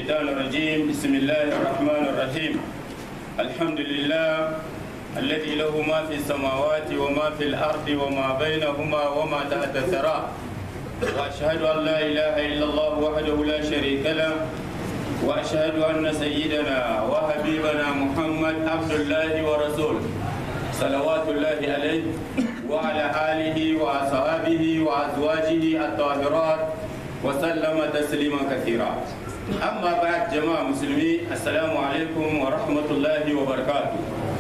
الشيطان الرجيم بسم الله الرحمن الرحيم الحمد لله الذي له ما في السماوات وما في الأرض وما بينهما وما تحت الثرى وأشهد أن لا إله إلا الله وحده لا شريك له وأشهد أن سيدنا وحبيبنا محمد عبد الله ورسوله صلوات الله عليه وعلى آله وأصحابه وأزواجه الطاهرات وسلم تسليما كثيرا أما بعد جماعة مسلمين السلام عليكم ورحمة الله وبركاته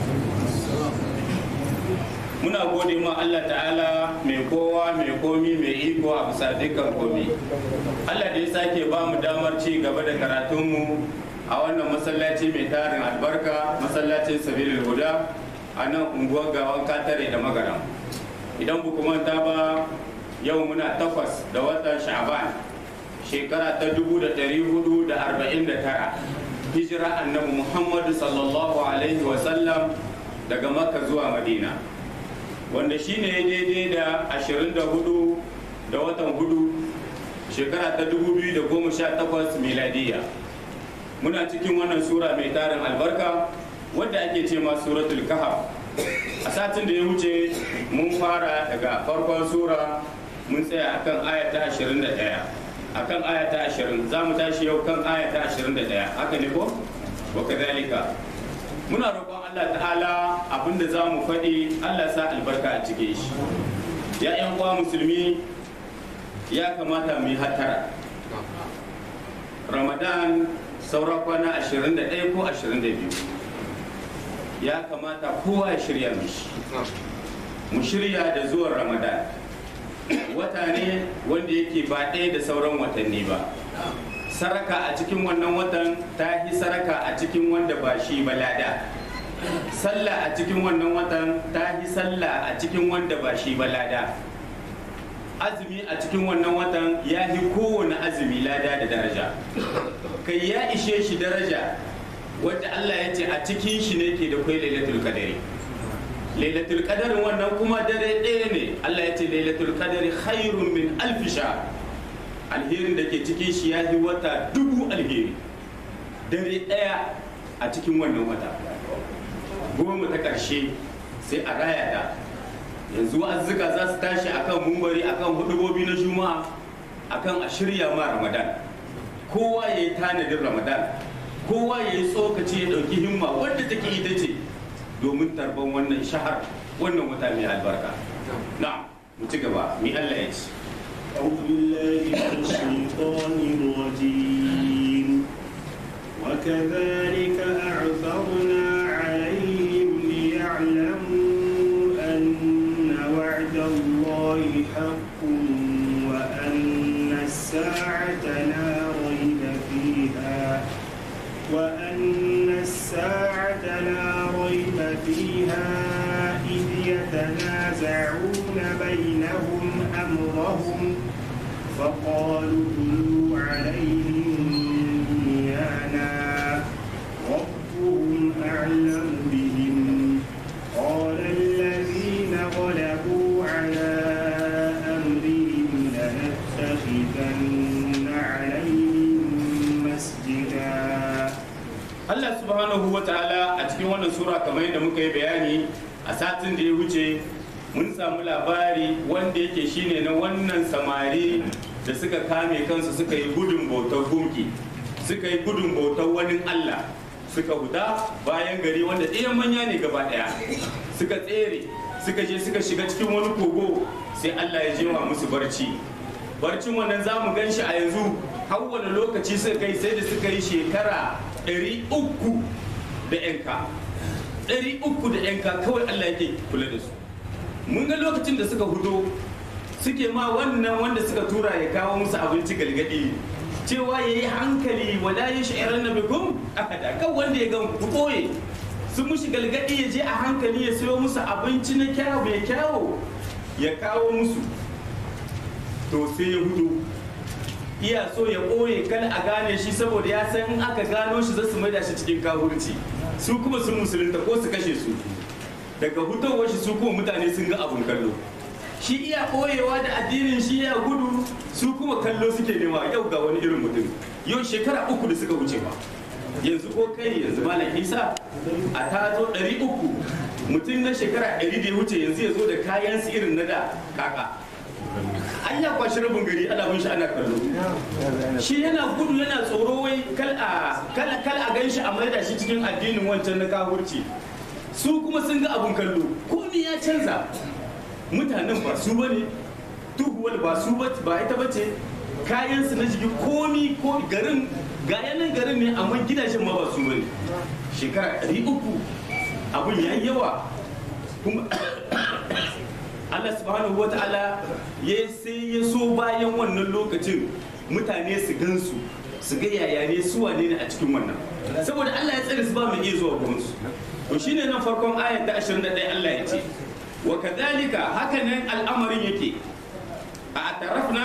muna gode ma Allah ta'ala mai kowa mai komi mai iko a bisa dukkan komi Allah da ya sake ba mu damar ci gaba da karatunmu a wannan masallaci mai tarin albarka masallacin sabilil huda a nan unguwar gawan katare da magaram idan bu manta ba yau muna takwas da watan sha'ban shekara ta 449 hijira annabi muhammadu sallallahu alaihi wasallam daga makka zuwa madina wanda shine ya daidai da 24 da watan hudu shekara ta 2018 miladiya muna cikin wannan sura mai tarin albarka wadda ake ce ma suratul kahf a satin da ya wuce mun fara daga farkon sura mun tsaya akan aya ta 21 akan aya ta 20 za mu tashi yau kan aya ta 21 haka ne ko wa kadhalika muna roƙon Allah ta'ala abinda za mu faɗi Allah sa albarka a cike shi ya ƴan uwa musulmi ya kamata mu yi hatara ramadan saura kwana 21 ko 22 ya kamata kowa ya shirya mishi mu shirya da zuwan ramadan wata ne wanda yake ba ɗaya da sauran watanni ba saraka a cikin wannan watan ta yi saraka a cikin wanda ba shi ba lada sallah a cikin wannan watan ta yi sallah a cikin wanda ba shi ba lada azumi a cikin wannan watan ya yi kowane azumi lada da daraja kai ya ishe shi daraja wadda Allah ya ce a cikin shi ne ke da kai lailatul qadari lailatul qadarin wannan kuma dare ɗaya ne Allah ya ce lailatul qadari khairun min alf shahr alherin da ke cikin shi ya yi wata dubu alheri dare ɗaya a cikin wannan wata goma ta ƙarshe sai a raya ta yanzu wa'azzuka za su tashi akan mumbari akan hudubobi na juma'a akan a shirya ma ramadan kowa ya yi tanadin ramadan kowa ya yi tsokaci ya ɗauki himma wadda take ita ce domin tarban wannan shahar wannan wata mai albarka na mu ci gaba mi Allah ya ce أعوذ بالله من الشيطان الرجيم وكذلك أعثرنا عليهم ليعلموا أن وعد الله حق وأن الساعة لا ريب فيها وأن الساعة لا ريب فيها إذ يتنازعون بينهم أمرهم فقالوا ابنوا عليهم بنيانا ربهم أعلم بهم قال الذين غلبوا على أمرهم لنتخذن عليهم مسجدا Allah subhanahu wa ta'ala a cikin wannan sura kamar yadda muka yi bayani a satin da ya wuce mun samu labari wanda yake shine na wannan samari da suka kame kansu suka yi gudun bautar gunki suka yi gudun bautar wani Allah suka huta bayan gari wanda ɗayan manya ne gaba ɗaya suka tsere suka je suka shiga cikin wani kogo sai Allah ya jewa musu barci barcin wannan za mu gan shi a yanzu har wani lokaci suka kai sai da suka yi shekara ɗari uku da yanka ɗari uku da yanka kawai Allah yake kula da su mun ga lokacin da suka hudo suke ma wannan wanda suka tura ya kawo musu abinci galgadi cewa ya yi hankali wala ya sha'irar na bikum akada kan wanda ya gan ku ɓoye sun mushi galgadi ya je a hankali ya sayo musu abinci na kyawu mai kyawo ya kawo musu to sai ya hudu iya so ya ɓoye kan a gane shi saboda ya san in aka gano shi za su maida shi cikin kahurci su kuma sun musulunta ko su kashe su daga hutowar shi su kuma mutane sun ga abun kallo shi iya ɓoyewa da addinin shi ya gudu su kuma kallo suke nema yau ga wani irin mutum yau shekara uku da suka wuce ba yanzu ko kai yanzu malam isa a ta zo ɗari uku mutum na shekara ɗari da ya wuce yanzu ya zo da kayan su irin na da kaka an ya kwashi rabin gari ana bin shi ana kallo shi yana gudu yana tsoro wai kal a kal kal a gan shi a maida shi cikin addinin wancan na kafurci su kuma sun ga abun kallo komai ya canza mutanen ba su bane duhuwar ba su ba ba ita bace kayan su na jiki komi ko garin ga yanan garin ne amma gidajen ma ba su bane shekara ɗari uku abun ya yi yawa kuma Allah subhanahu wa ta'ala ya sai ya so bayan wannan lokacin mutane su gansu su ga yaya ne su wane ne a cikin wannan saboda Allah ya tsare su ba mu iya zuwa gurin su to shine nan farkon ayat ta 21 Allah ya ce wa kadhalika haka nan al'amarin yake a atarafna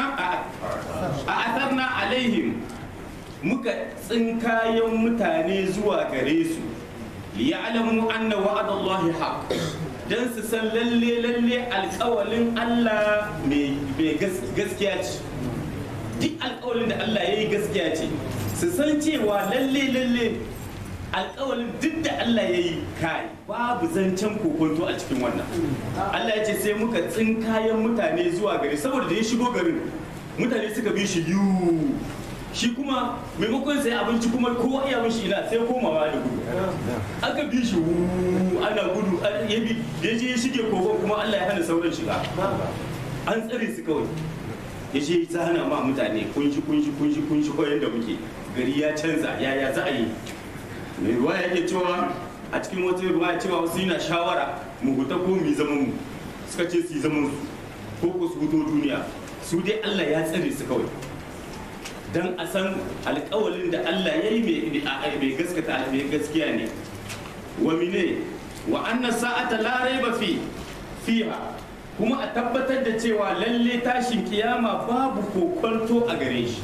a atarna alaihim muka tsinkayen mutane zuwa gare su liya'lamu anna wa'adallahi haqq dan su san lalle lalle alkawalin Allah mai gaskiya ce duk alkawalin da Allah ya yi gaskiya ce su san cewa lalle lalle alkawalin duk da Allah ya yi kai babu zancen kokonto a cikin wannan Allah ya ce sai muka tsinkayen mutane zuwa gari saboda da ya shigo garin mutane suka bi shi yiwu shi kuma maimakon sai abinci kuma kowa iya mishi ina sai komawa da gudu aka bi shi wuuu ana gudu ya bi ya je ya shige kogon kuma Allah ya hana sauran shiga an tsare su kawai ya je ya hana ma mutane kunshi kunshi kunshi kunshi ko yanda muke gari ya canza yaya za a yi mai ruwa yake cewa a cikin wata ruwa cewa wasu yana shawara mu huta ko mu yi zaman mu suka ce su yi zaman su ko ko su huto duniya su dai Allah ya tsare su kawai dan a san alkawalin da Allah ya yi mai gaskata mai gaskiya ne wa mine wa anna sa'ata la raiba fi fiha kuma a tabbatar da cewa lalle tashin kiyama babu kokonto a gare shi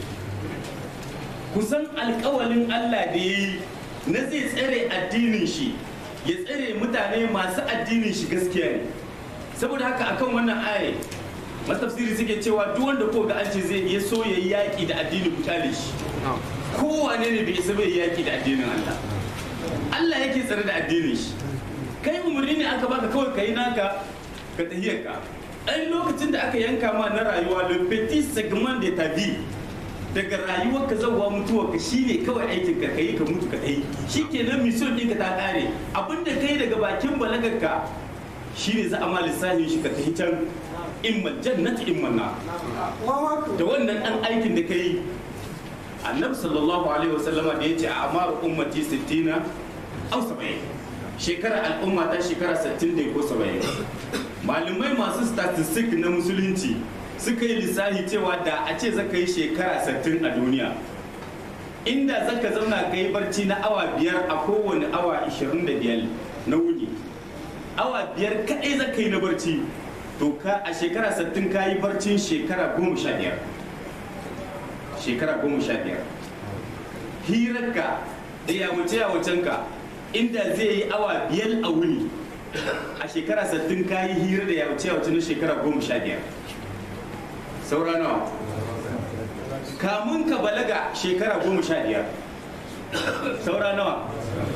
kusan alkawalin Allah da ya yi na zai tsare addinin shi ya tsare mutane masu addinin shi gaskiya ne saboda haka akan wannan aya matafsiri suke cewa duk wanda ko ga an ce zai ya so ya yi yaƙi da addinin kutale shi kowane ne bai isa bai yaƙi da addinin Allah Allah yake tsare da addinin shi kai umarni ne aka baka kawai kai naka ka tahiyar ka ɗan lokacin da aka yanka ma na rayuwa le petit segment de ta vie daga rayuwar ka zauwa mutuwar ka shine kawai aikin ka kai ka mutu ka dai shikenan mission ɗinka ta ƙare abinda kai daga bakin balagar ka shine za a ma lissafin shi ka tafi can imma jannati imma na da wannan dan aikin da kai annabi sallallahu alaihi wasallama da yace a amar ummati 60 aw 70 shekara al'umma ta shekara 60 ne ko 70 malumai masu statistic na musulunci suka yi lissafi cewa da a ce zaka yi shekara 60 a duniya inda zaka zauna ka yi barci na awa biyar a kowane awa 25 na wuni awa biyar kaɗai zaka yi na barci to ka a shekara 60 ka yi barcin shekara 15 shekara 15 hirarka da yawace yawacenka inda zai yi awa biyar a wuni a shekara 60 ka yi hira da yawace yawace na shekara 15 saura nawa kamun ka balaga shekara 15 saura nawa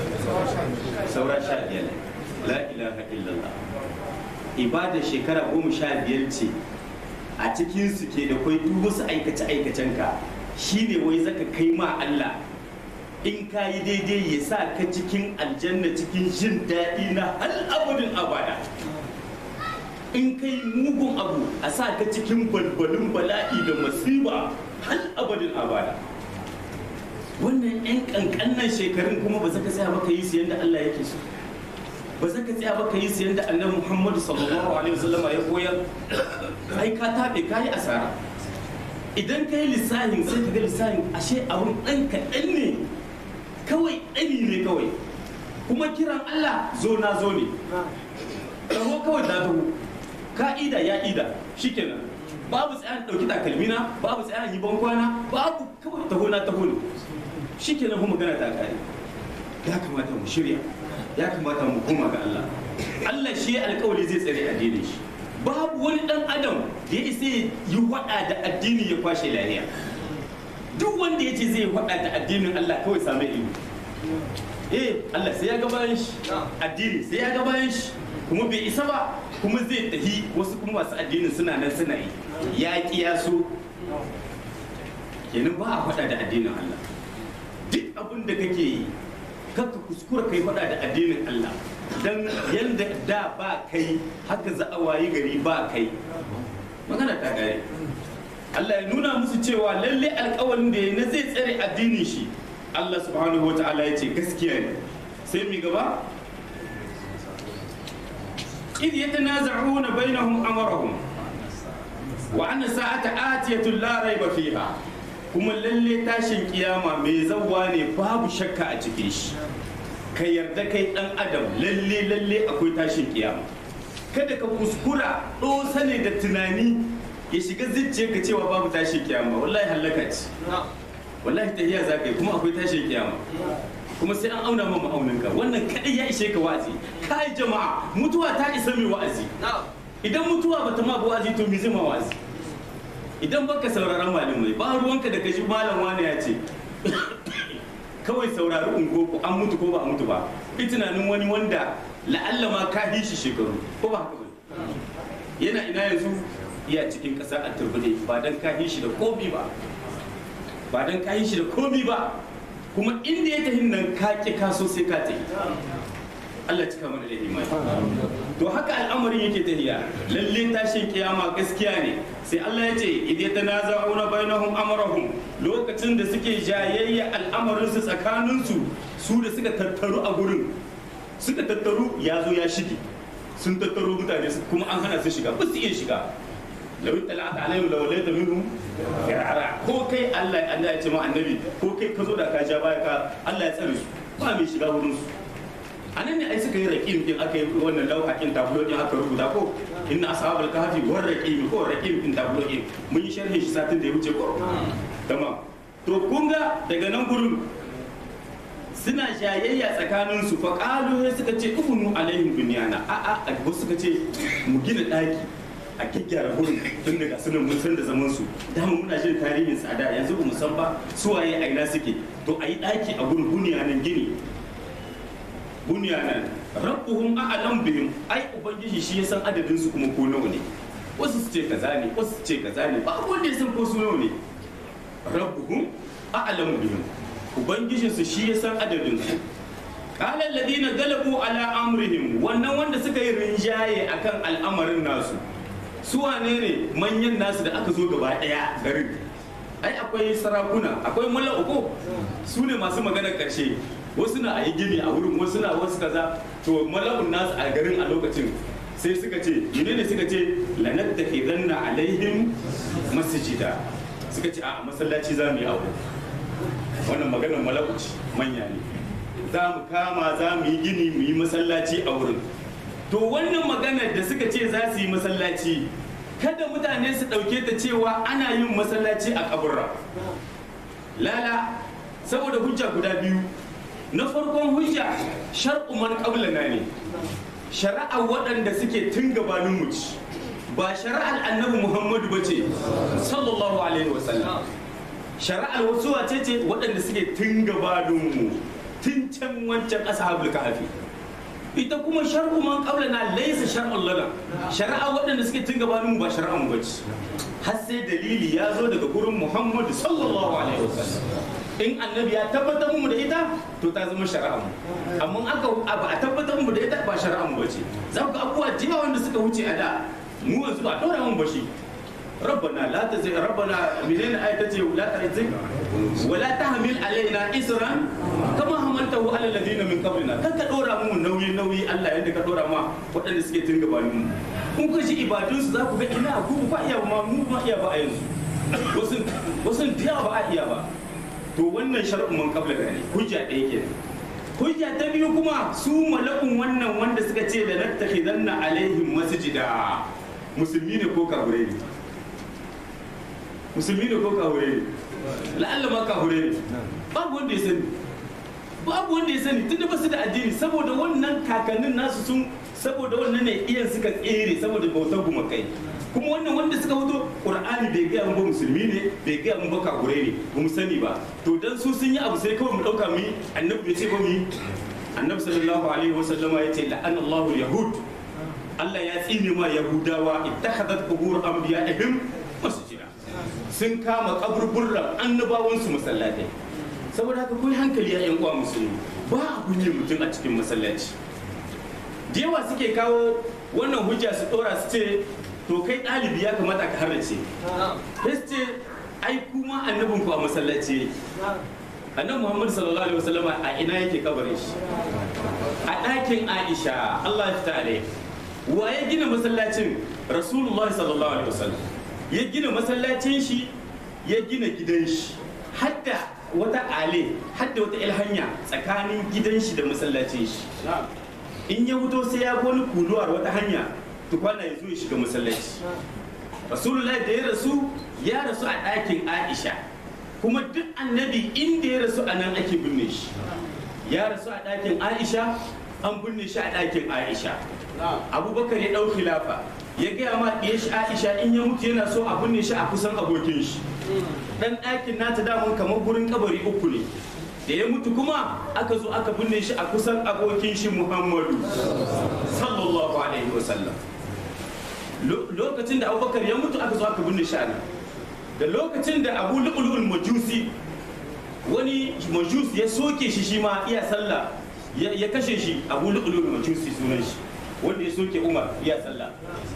saura 15 la ilaha illallah ibada shekara goma sha biyar ce a cikinsu ke da kwai duk wasu aikace-aikacenka shine wai zaka kai ma Allah in ka yi daidai ya sa ka cikin aljanna cikin jin daɗi na hal abudin abada in kai mugun abu a sa ka cikin balbalin bala'i da masiba hal abadin abada wannan 'yan ƙanƙannan shekarun kuma ba za ka tsaya maka yi su yadda Allah yake so ba za ka tsaya ba ka yi su yadda annabi muhammadu sallallahu alaihi wasallama ya koyar ai ka taɓe ka yi asara idan ka yi lissahin sai ka ga lissahin ashe abun ɗan kaɗan ne kawai ɗani ne kawai kuma kiran allah zo na zo ne taho kawai na taho ka ida ya ida shikenan babu tsayan ɗauki takalmina babu tsayan yi bankwana babu kawai taho na taho ne shikenan kuma magana ta kare ya kamata mu shirya ya kamata mu koma ga Allah Allah shi alkawari zai tsare addinin shi babu wani dan adam da ya isa yi wada da addini ya kwashe lahiya duk wanda ya ce zai faɗa da addinin Allah kawai same ido eh Allah sai ya ga bayan shi addini sai ya ga bayan shi kuma bai isa ba kuma zai tafi wasu kuma masu addinin suna nan suna yi ya kiyaso kenan ba a faɗa da addinin Allah duk abin da kake yi kakka kuskura kai faɗa da addinin Allah dan yanda da ba kai haka za a wayi gari ba kai magana ta gare Allah ya nuna musu cewa lalle alƙawarin da ya na zai tsare addinin shi Allah subhanahu wa ta'ala ya ce gaskiya ne sai mi gaba إذ يتنازعون بينهم أمرهم وأن الساعة آتية لا ريب فيها kuma lalle tashin kiyama mai zawwa ne babu shakka a cikin shi ka yarda kai dan adam lalle lalle akwai tashin kiyama kada ka kuskura ɗosa ne da tunani ya shiga zuciya ka cewa babu tashin kiyama wallahi hallaka ce wallahi tahiya za ka yi kuma akwai tashin kiyama kuma sai an auna ma ma'auninka wannan kadai ya ishe ka wa'azi kai jama'a mutuwa ta isa mai wa'azi idan mutuwa bata ma wa'azi to me zai ma wa'azi idan baka sauraron malamai ba ruwanka da kashi malam wani ya ce kawai saurari ungo ko an mutu ko ba a mutu ba bi tunanin wani wanda la'alla ma ka yi shi shekaru ko ba haka ba yana ina yanzu iya cikin ƙasa a turbide ba dan ka yi shi da komi ba ba dan ka yi shi da komi ba kuma inda ya tafi nan ka ki kaso sai ka tafi Allah cika mana da imani to haka al'amarin yake tafiya lalle tashin kiyama gaskiya ne sai Allah ya ce idza tanaza'una bainahum amrahum lokacin da suke jayayya al'amarin su tsakanin su su da suka tattaru a gurin suka tattaru ya zo ya shige sun tattaro mutane kuma an hana su shiga ba su iya shiga law tala'ata alaihim law layta minhum firara ko kai Allah Allah ya ce ma annabi ko kai ka zo da ka ja baya ka Allah ya tsare su ba mai shiga wurin su a nan ne ai suka yi raƙim din aka yi wannan lauhakin tablo din aka rubuta ko inna ashabul kahfi war raqim ko raqim din tablo din mun yi sharhi shi satin da ya wuce ko tamam to kun ga daga nan gurin suna jayayya tsakanin su fa qalu sai suka ce ubunu alaihim bunyana a a wasu suka ce mu gina daki a gyaggyara gurin tun daga sunan mun san da zaman su dama muna jin tarihin tsada yanzu ba mu san ba suwaye a ina suke to a yi daki a gurin bunyanan gini bunyanan rabbuhum a'lam bihim ai ubangiji shi ya san adadin su kuma ko nawa ne wasu su ce kaza ne wasu su ce kaza ne ba wanda ya san ko su nawa ne rabbuhum a'lam bihim ubangijin su shi ya san adadin su qala alladhina galabu ala amrihim wannan wanda suka yi rinjaye akan al'amarin nasu su wane ne manyan nasu da aka zo gaba daya garin ai akwai sarakuna akwai mala'uko su ne masu maganar karshe wasu na a yi gini a wurin wasu na wasu kaza to mala'un nasu a garin a lokacin sai suka ce mene ne suka ce lanar da ke zanna alaihim masjida suka ce a masallaci za mu yi abu wannan maganar mala'u ce manya ne za mu kama za mu yi gini mu yi masallaci a wurin to wannan maganar da suka ce za su yi masallaci kada mutane su ɗauke ta cewa ana yin masallaci a kaburra lala saboda hujja guda biyu na farkon hujja shar'u man qablana ne shari'a waɗanda suke tun gabanin mu ci ba shari'ar annabi muhammadu ba ce sallallahu alaihi wasallam shari'ar wasu wace ce waɗanda suke tun gabanin mu tun can wancan ashabul kahfi ita kuma shar'u man qablana laysa shar'un lana shari'a waɗanda suke tun gabanin mu ba shari'a mu bace har sai dalili ya zo daga gurin muhammadu sallallahu alaihi wasallam in annabi ya tabbatar mu da ita to ta zama shari'a mu amma aka ba a tabbatar mu da ita ba shari'a mu bace za ku ga abubuwa da yawa wanda suka wuce a da mu yanzu ba dora mun bashi ربنا لا تزغ ربنا منين آية تجي لا تزغ ولا تحمل علينا إسرا كما حملته على الذين من قبلنا كان كدورا مو نوي نوي الله يدك كدورا ما waɗanda suke tun gabanin mu kun ga shi ibadun su za ku ga ina ku ba iya ma mu ba iya ba a yanzu wasu wasu da ba a iya ba to wannan shar'un man qabla ne hujja ɗaya kenan hujja ta biyu kuma su malakun wannan wanda suka ce da nattakhidanna alaihim masjida musulmi ne ko kafirai ne musulmi ne ko kahure ne la'alla ma kahure ne babu wanda ya sani babu wanda ya sani tunda ba su da addini saboda wannan kakannin nasu sun saboda wannan ne iyan suka tsere saboda bautar gumakai kuma wannan wanda suka fito qur'ani bai gaya mu ba musulmi ne bai gaya mu ba kakure ne ba mu sani ba to dan su sun yi abu sai kawai mu dauka mu yi annabi bai ce ba mu yi annabi sallallahu alaihi wasallama ya ce la'anallahu yahud Allah ya tsine ma yahudawa ittakhadat qubur anbiya'ihim masjida sun kama kaburburran annabawansu masallatai saboda haka kun hankali ya yan uwa musulmi ba a kunye mutum a cikin masallaci da yawa suke kawo wannan hujja su dora su ce to kai ɗalibi ya kamata ka harrace sai su ce ai kuma annabin ku a masallaci yake annabi muhammad sallallahu alaihi wasallam a ina yake kabarin shi a ɗakin aisha allah ya fita alai wa ya gina masallacin rasulullahi sallallahu alaihi wasallam ya gina masallacin shi ya gina gidan shi hadda wata ale hadda wata ilhanya tsakanin gidan shi da masallacin shi in ya fito sai ya wani kuluwar wata hanya tukwana ya zo ya shiga masallaci rasulullahi da ya rasu ya rasu a ɗakin aisha kuma duk annabi inda ya rasu a nan ake binne shi ya rasu a ɗakin aisha an binne shi a ɗakin aisha abubakar ya ɗau khilafa ya gaya ma ɗiya shi aisha in ya mutu yana so a binne shi a kusan abokin shi ɗan ɗakin nata damun kamar gurin kabari uku ne da ya mutu kuma aka zo aka binne shi a kusan abokin shi muhammadu sallallahu alaihi wasallam lokacin da abubakar ya mutu aka zo aka binne shi a nan da lokacin da abu lu'ulul majusi wani majus ya soke shi shi ma iya sallah ya kashe shi abu lu'ulul majusi sunan shi wanda ya soke umar iya sallah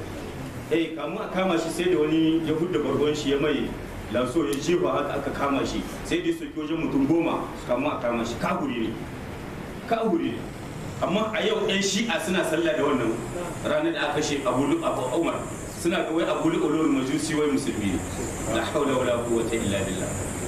eh kamun a kama shi sai da wani ya hudda bargon shi ya mai lanso ya jefa haka aka kama shi sai da ya soke wajen mutum goma kamun a kama shi kahuri ne kahuri ne amma a yau yan shi'a suna sallah da wannan ranar da aka kashe abu abu umar suna ga wai abu lu'ulul majusi wai musulmi ne la haula wala quwwata illa billah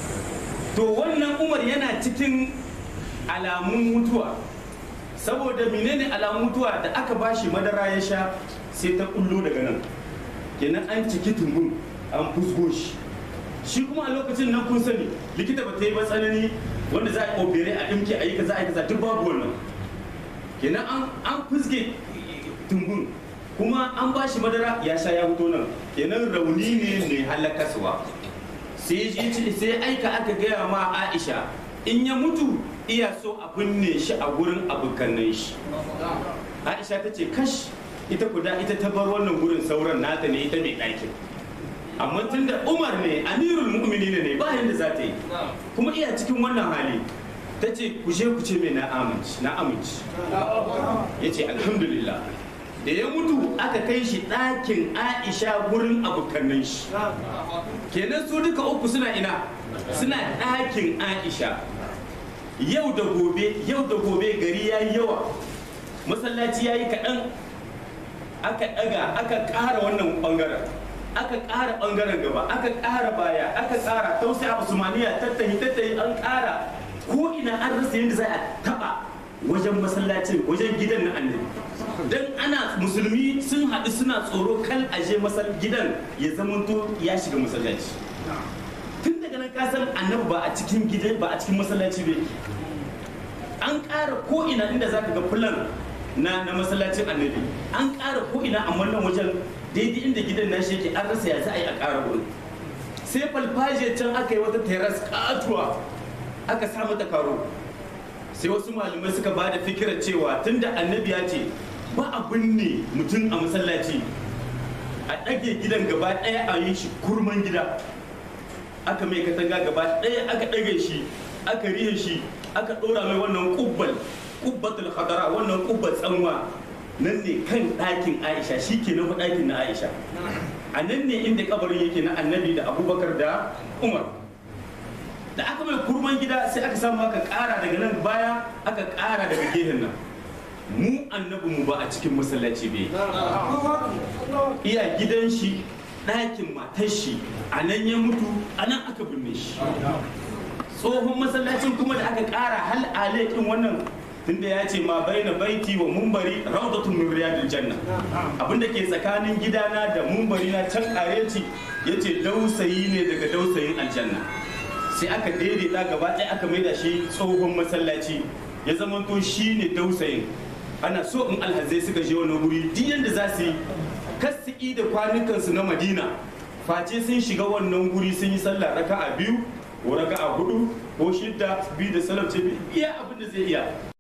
to wannan umar yana cikin alamun mutuwa saboda menene alamun mutuwa da aka bashi madara ya sha sai ta kullo daga nan kenan an ciki tumbun an fusgo shi shi kuma a lokacin nan kun sani likita ba ta yi ba tsanani wanda za a opere a dimke a yi kaza a yi kaza duk babu wannan kenan an fusge tumbun kuma an ba shi madara ya sha ya fito nan kenan rauni ne mai halakaswa sai sai aika aka gaya ma aisha in ya mutu iya so a binne shi a gurin abokanan shi aisha ta ce kash ita kuda ita ta bar wannan gurin sauran nata ne ita mai ɗakin amma tun da umar ne amirul mu'minin ne ba yadda za ta yi kuma iya cikin wannan hali ta ce ku je ku ce mai na aminci na aminci ya ce alhamdulillah da ya mutu aka kai shi ɗakin aisha gurin abokanan shi kenan su duka uku suna ina suna ɗakin aisha yau da gobe yau da gobe gari ya yi yawa masallaci ya yi kaɗan aka ɗaga aka ƙara wannan ɓangaren aka ƙara ɓangaren gaba aka ƙara baya aka ƙara tausaya usmaniya tattahi tattahi an ƙara ko ina an rasa yadda za a taɓa wajen masallacin wajen gidan na annabi dan ana musulmi sun haɗu suna tsoro kal aje masal gidan ya zamanto ya shiga masallaci tun daga nan kasan annabi ba a cikin gidan ba a cikin masallaci bai an ƙara ko ina inda zaka ga fulan na na masallacin annabi an ƙara ko ina amma nan wajen daidai inda gidan nashi yake an rasa ya za a yi a ƙara wurin sai falfajiyar can aka yi wata teras katuwa aka sa mata karo sai wasu malamai suka ba da fikirar cewa tunda annabi ya ce ba a binne mutum a masallaci a ɗage gidan gaba ɗaya a yi shi kurman gida aka mai katanga gaba ɗaya aka ɗage shi aka rihe shi aka ɗora mai wannan kubbal kubbatul hadara wannan kubbat tsanwa nan ne kan ɗakin aisha shi ke nufi ɗakin na aisha a nan ne inda kabarin yake na annabi da abubakar da umar da aka mai kurman gida sai aka samu aka ƙara daga nan baya aka ƙara daga gehen nan mu annabi mu ba a cikin masallaci bai iya gidan shi ɗakin matar shi a nan ya mutu a nan aka binne shi tsohon masallacin kuma da aka ƙara hal alekin wannan tunda ya ce ma baina baiti wa mumbari rawdatun min riyadil janna abinda ke tsakanin gidana da mumbari na can kareci yace dausayi ne daga dausayin aljanna sai aka daidaita gaba ɗaya aka maida shi tsohon masallaci ya zamanto shi ne dausayin ana so in alhazai suka je wani wuri duk yanda za su yi kasiki da kwanukansu na madina face sun shiga wannan guri sun yi sallah raka'a biyu ko raka'a hudu ko shidda biyu da salam ce iya abin da zai iya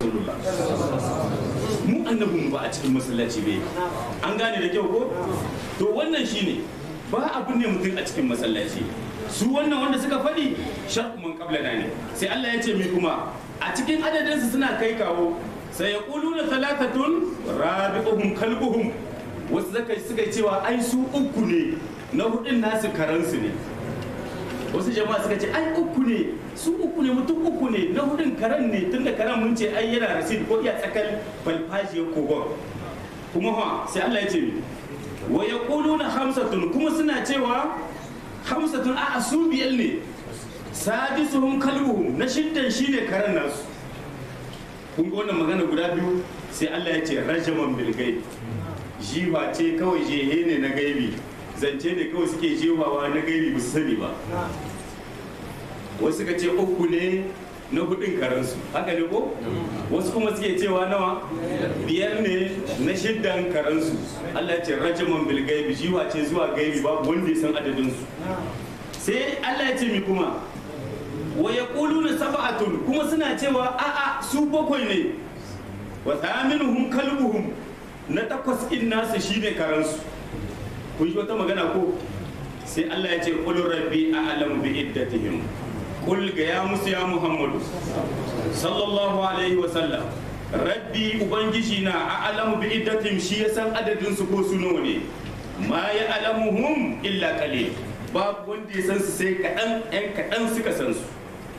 mu annabin mu ba a cikin masallaci bai an gane da kyau ko to wannan shine ba abin ne mutum a cikin masallaci su wannan wanda suka faɗi shar'u man qablana ne sai Allah ya ce mi kuma a cikin adadinsu suna kai kawo sai ya na talatatun rabi'uhum kalbuhum wasu zaka suka yi cewa ai su uku ne na hudun nasu karansu ne wasu jama'a suka ce ai uku ne su uku ne mutum uku ne na hudun karan ne tunda karan mun ce ai yana rasid ko iya tsakal falfajiyar kogon kuma ha sai Allah ya ce mi wa yaquluna hamsatun kuma suna cewa hamsatun a su biyar ne sadisuhum kalbuhum na shiddan shine karan nasu kun ga wannan magana guda biyu sai Allah ya ce rajaman bil gaib jiwa ce kawai jehe ne na gaibi zance ne kawai suke jewawa na gaibi ba su sani ba wasu ka ce uku ne na hudun karansu haka ne ko wasu kuma suke cewa nawa biyar ne na shiddan karansu Allah ya ce rajaman bil gaibi jiwa ce zuwa gaibi babu wanda ya san adadin su sai Allah ya ce mi kuma wa yaquluna sab'atun kuma suna cewa a'a su bakwai ne wa thaminuhum kalbuhum na takwas in nasu shine karansu kun shi wata magana ko sai Allah ya ce qul rabbi a'lamu bi iddatihim qul ga ya musu ya muhammadu sallallahu alaihi wa sallam rabbi ubangiji na a'lamu bi iddatihim shi ya san adadin su ko su nawa ne ma ya alamuhum illa qalil babu wanda ya san su sai kaɗan ‘yan kaɗan suka san su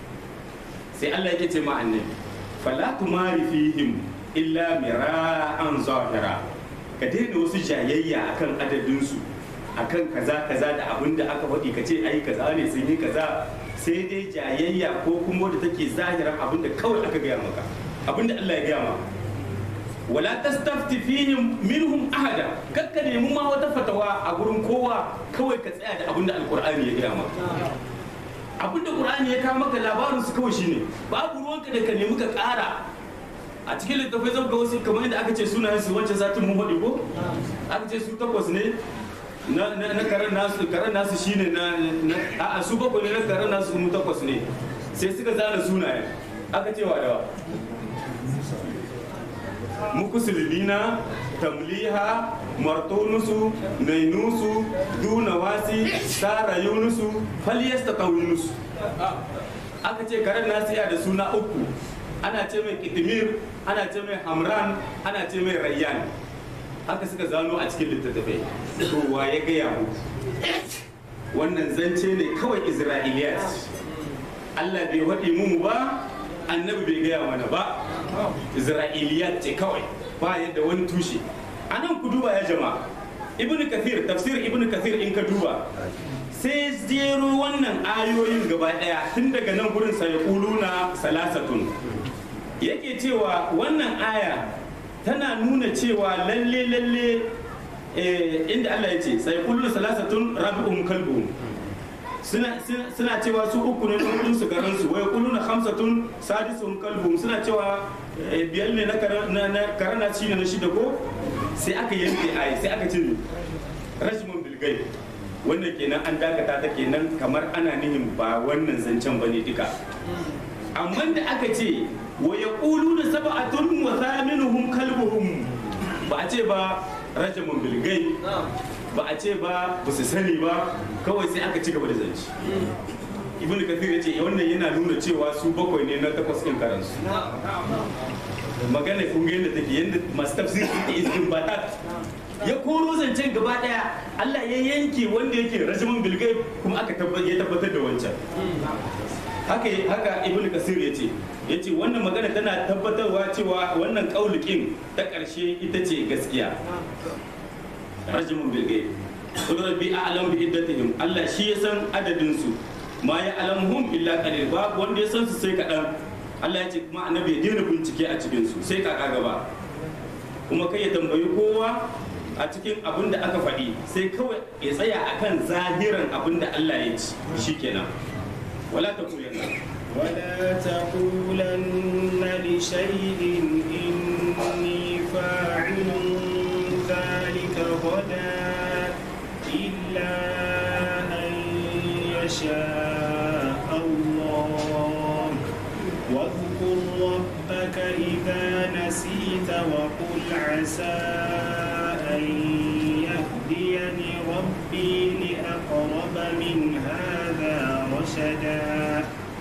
sai Allah yake ce ma annabi fala tumari fihim illa mira'an zahira ka daina wasu jayayya akan adadin su akan kaza kaza da abin da aka faɗi ka ce ai kaza ne sun yi kaza sai dai jayayya ko kuma wadda take zahiran abin da kawai aka gaya maka abin da Allah ya gaya maka wala tastafti fihim minhum ahada kakka nemi ma wata fatawa a gurin kowa kawai ka tsaya da abin da alqur'ani ya gaya maka abin da qur'ani ya kawo maka labarin su kawai shine babu ruwanka da ka nemi ka ƙara a cikin littafai zan ga wasu kamar yadda aka ce sunayen su wancan satin mun faɗi ko aka ce su takwas ne na na karan nasu karan nasu shine na a su bakwai ne na karan nasu mu takwas ne sai suka zana sunayen aka ce wa dawa mukusulina tamliha martonusu nainusu dunawasi sara yunusu falyasta yunusu aka ce karen nasu ya da suna uku ana ce mai kitimir ana ce mai hamran ana ce mai rayyan haka suka zano a cikin littattafai to wa ya gaya mu wannan zance ne kawai isra'iliyat allah bai waɗi mu ba annabi bai gaya mana ba isra'iliyat ce kawai ba yadda wani tushe a nan ku duba ya jama'a ibn kathir tafsir ibn kathir in ka duba sai zero wannan ayoyin gaba daya tun daga nan gurin sai na salasatun yake cewa wannan aya tana nuna cewa lalle lalle inda Allah ya ce sai kullu salasatun rabi'un kalbuhum suna cewa su uku ne kudin su garin su wai kullu na hamsatun sadisun kalbum suna cewa biyar ne na karana shi ne na shida ko sai aka yanke ai sai aka ce rajmun bilgai wannan kenan an dakata ta kenan kamar ana nihin ba wannan zancen ba ne duka amma da aka ce wa yaquluna sab'atun wa thaminuhum kalbuhum ba a ce ba rajmun bilgai ba a ce ba ba su sani ba kawai sai aka ci gaba da zance ibn kathir ya ce wannan yana nuna cewa su bakwai ne na takwas ɗin karansu magana kun ga yadda take yadda masu tafsir da izin batat ya koro zancen gaba daya Allah ya yanke wanda yake rajimin bilgai kuma aka ya tabbatar da wancan haka haka ibn kasir ya ce ya ce wannan magana tana tabbatarwa cewa wannan kaulikin ta ƙarshe ita ce gaskiya rajimin bilgai qul rabbi a'lam bi iddatihim Allah shi ya san adadin su ma ya alamuhum illa qalil babu wanda ya san su sai kaɗan Allah ya ce kuma annabi ya daina bincike a cikin su sai kaka gaba kuma kai ya tambayi kowa a cikin abin da aka faɗi sai kawai ya tsaya akan zahiran abin da Allah ya ci shikenan wala taqulanna ولا تقولن لشيء إني فاعل غدا إلا أن يشاء الله واذكر ربك إذا نسيت وقل عسى أن يهديني ربي لأقرب من هذا رشدا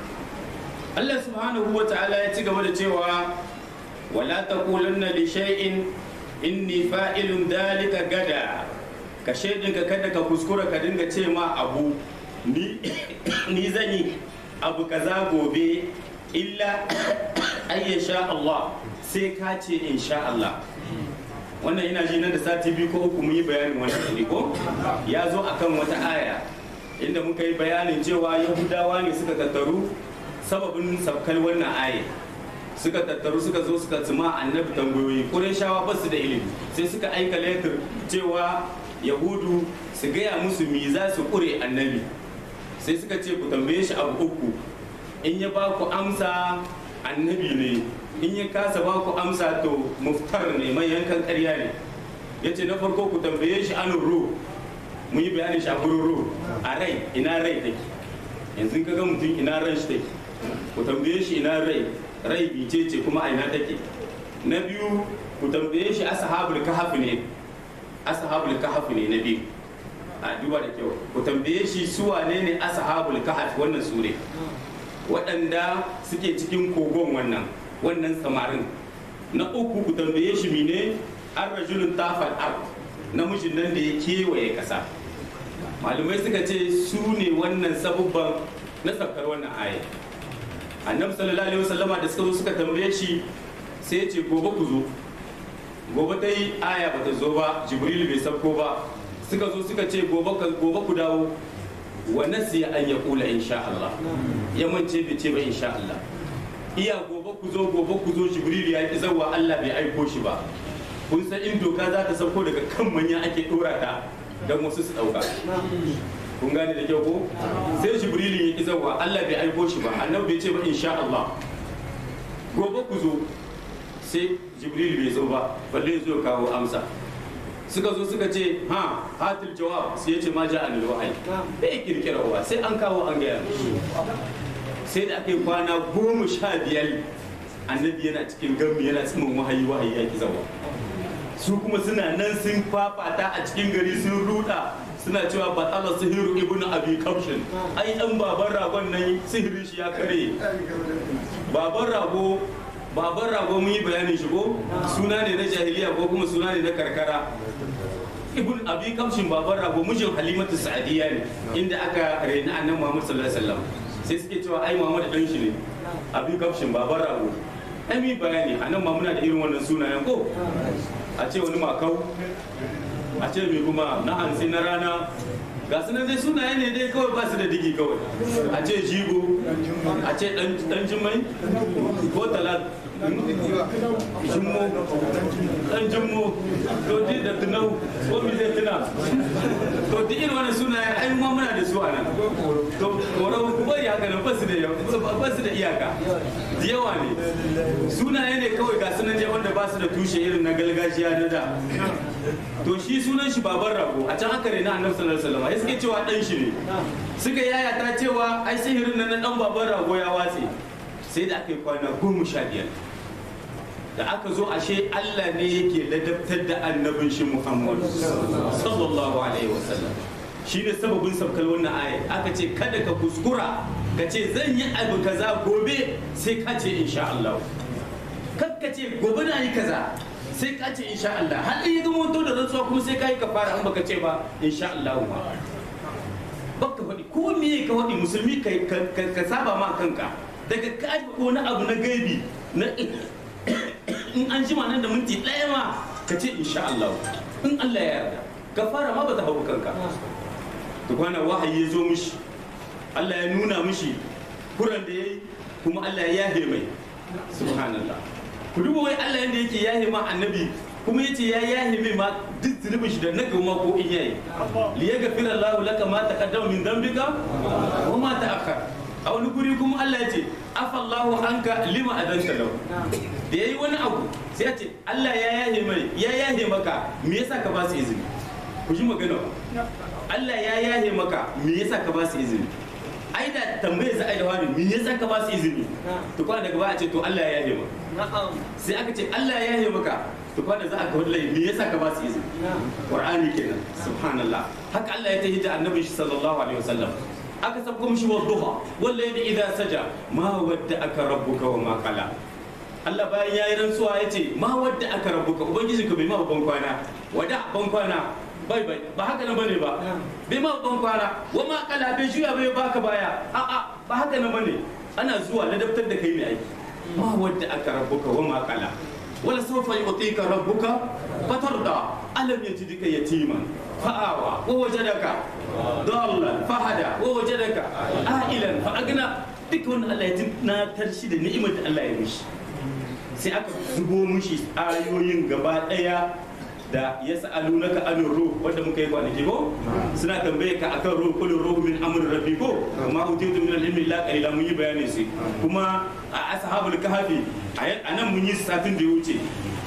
Allah subhanahu wa ta'ala ya ci gaba da cewa wala taqulanna li shay'in inni fa'ilun dalika gada ka shaidinka kada ka kuskura ka dinga ce ma abu ni ni zan yi abu kaza gobe illa ayyasha Allah sai ka ce insha Allah wannan ina ji nan da sati biyu ko uku mun yi bayanin wannan ne ko ya zo akan wata aya inda muka yi bayanin cewa yahudawa ne suka tattaru sababin sabkar wannan aya suka tattaru suka zo suka tsima annabi tambayoyi shawa ba su da ilimi sai suka aika letter cewa yahudu su gaya musu me za su kure annabi sai suka ce ku tambaye shi abu uku in ya ba ku amsa annabi ne in ya kasa ba ku amsa to muftar ne mai yankan karya ne ya ce na farko ku tambaye shi anin ruh mun yi bayanin shi a gurin ruh a rai ina rai take yanzu ka ga mutum ina ran shi take ku tambaye shi ina rai rai bice ce kuma a ina take na biyu ku tambaye shi ashabul kahf ne ashabul kahf ne na biyu a duba da kyau ku tambaye shi su wane ne ashabul kahf wannan sure waɗanda suke cikin kogon wannan wannan samarin na uku ku tambaye shi mine an rajulun tafal ar namijin nan da ya kewaye ƙasa malumai suka ce su ne wannan sabubban na saukar wannan aya annabi sallallahu alaihi wasallama da suka zo suka tambaye shi sai ya ce gobe ku zo gobe ta yi aya bata zo ba jibril bai sauko ba suka zo suka ce gobe gobe ku dawo wa nasiya an ya kula insha Allah ya mance bai ce ba insha Allah iya gobe ku zo gobe ku zo jibril ya ki zawa Allah bai aiko shi ba kun san in doka za ta sauko daga kan manya ake dora ta don wasu su dauka kun gane da kyau ko sai jibrilin ya ki zawa Allah bai aiko shi ba annabi bai ce ba insha Allah gobe ku zo sai jibril bai zo ba balle zo kawo amsa suka zo suka ce ha hatil jawab sai ya ce ma ja anil wahayi bai kirkira wa sai an kawo an gaya sai da aka yi kwana goma sha biyar annabi yana cikin gami yana tsimin wahayi wahayi ya ki zawa su kuma suna nan sun fafata a cikin gari sun ruda suna cewa batala sihiru ibn abi kamshin ai dan baban ragon nan sihirin shi ya kare baban rago baban rago mun yi bayanin shi ko suna ne na jahiliya ko kuma suna ne na karkara ibn abi kamshin baban rago mijin halimatu sa'adiyya ne inda aka reni annabi muhammad sallallahu alaihi wasallam sai suke cewa ai muhammad dan shi ne abi kamshin baban rago ai mi bayani anan ma muna da irin wannan sunayen ko a ce wani makau a ce mai kuma na hansi na rana ga su dai sunaye ne dai kawai ba su da digi kawai a ce jigo a ce dan jimai ko talat jimmo dan jimmo to di da tunau ko mi zai tuna to di irin wani sunaye ai ma muna da su a nan to kora ku bari haka nan ba su da ba su da iyaka da yawa ne sunaye ne kawai ga sunan je wanda ba su da tushe irin na gargajiya na da to shi sunan shi baban rago a can aka rena annabi sallallahu alaihi wasallam ya suke cewa dan shi ne suka yaya ta cewa ai sihirin nan na dan baban rago ya watse sai da aka yi kwana goma sha biyar da aka zo ashe Allah ne yake ladabtar da annabin shi Muhammad sallallahu alaihi wasallam shi ne sababin sabkar wannan aya aka ce kada ka kuskura ka ce zan yi abu kaza gobe sai ka ce insha Allah kakka ce gobe na yi kaza sai ka ce insha Allah har in ya zama to da rantsuwa kuma sai ka yi kafara an baka ce ba insha Allah ba baka faɗi ko me ka faɗi musulmi ka saba ma kanka daga ka ko na abu na gaibi na in an jima nan da minti ɗaya ma ka ce insha Allah in Allah ya yarda kafara ma ba ta hau kanka to kwana wahayi ya zo mishi Allah ya nuna mishi kuran da yayi kuma Allah ya yahe mai subhanallah ku duba wai Allah yanda yake yahe ma annabi kuma yace ya yahe mai ma duk zunubin shi da na gama ko in yayi li yaghfira Allahu laka ma taqaddama min dhanbika wa ma ta'akhkhara a wani guri kuma Allah ya ce afallahu anka lima adanta lahu da yayi wani abu sai ya ce Allah ya yahe mai ya yahe maka me yasa ka ba su izini ku ji magana Allah ya yahe maka me yasa ka ba su izini ai da tambaye za a yi da wani me yasa ka ba su izini to kwana daga ba a ce to Allah ya yahe maka sai aka ce Allah ya yahe maka to kwana za a ka wallahi me yasa ka ba su izini Qur'ani kenan subhanallah haka Allah ya tahi da annabi shi sallallahu alaihi wasallam aka sabko mishi wa duha wallahi idza saja ma wadda aka rabbuka wa ma qala Allah bayan ya yi rantsuwa ya ce ma wadda aka rabuka ubangijinka bai ma ban kwana wada ban kwana bai bai ba haka nan bane ba bai ma ban kwana wa ma kala bai juya bai baka baya a a ba haka nan bane ana zuwa ladabtar da kai ne aiki ma wadda aka rabuka wa ma kala wala sawfa yu'tika rabbuka fatarda alam yajidka yatiman fa'awa wa wajadaka dallan fahada wa wajadaka a'ilan fa agna duk wannan Allah ya tunatar shi da ni'imar da Allah ya mishi sai aka zubo mushi ayoyin gaba daya da ya sa'alu na ka anin ruh wanda muka yi kwanaki ko suna tambaye ka akan ruh kullu ruh min amr rabbi ko amma utitu min al-ilmi la qalila mun yi bayani sai kuma a ashabul kahfi a nan mun yi satin da ya wuce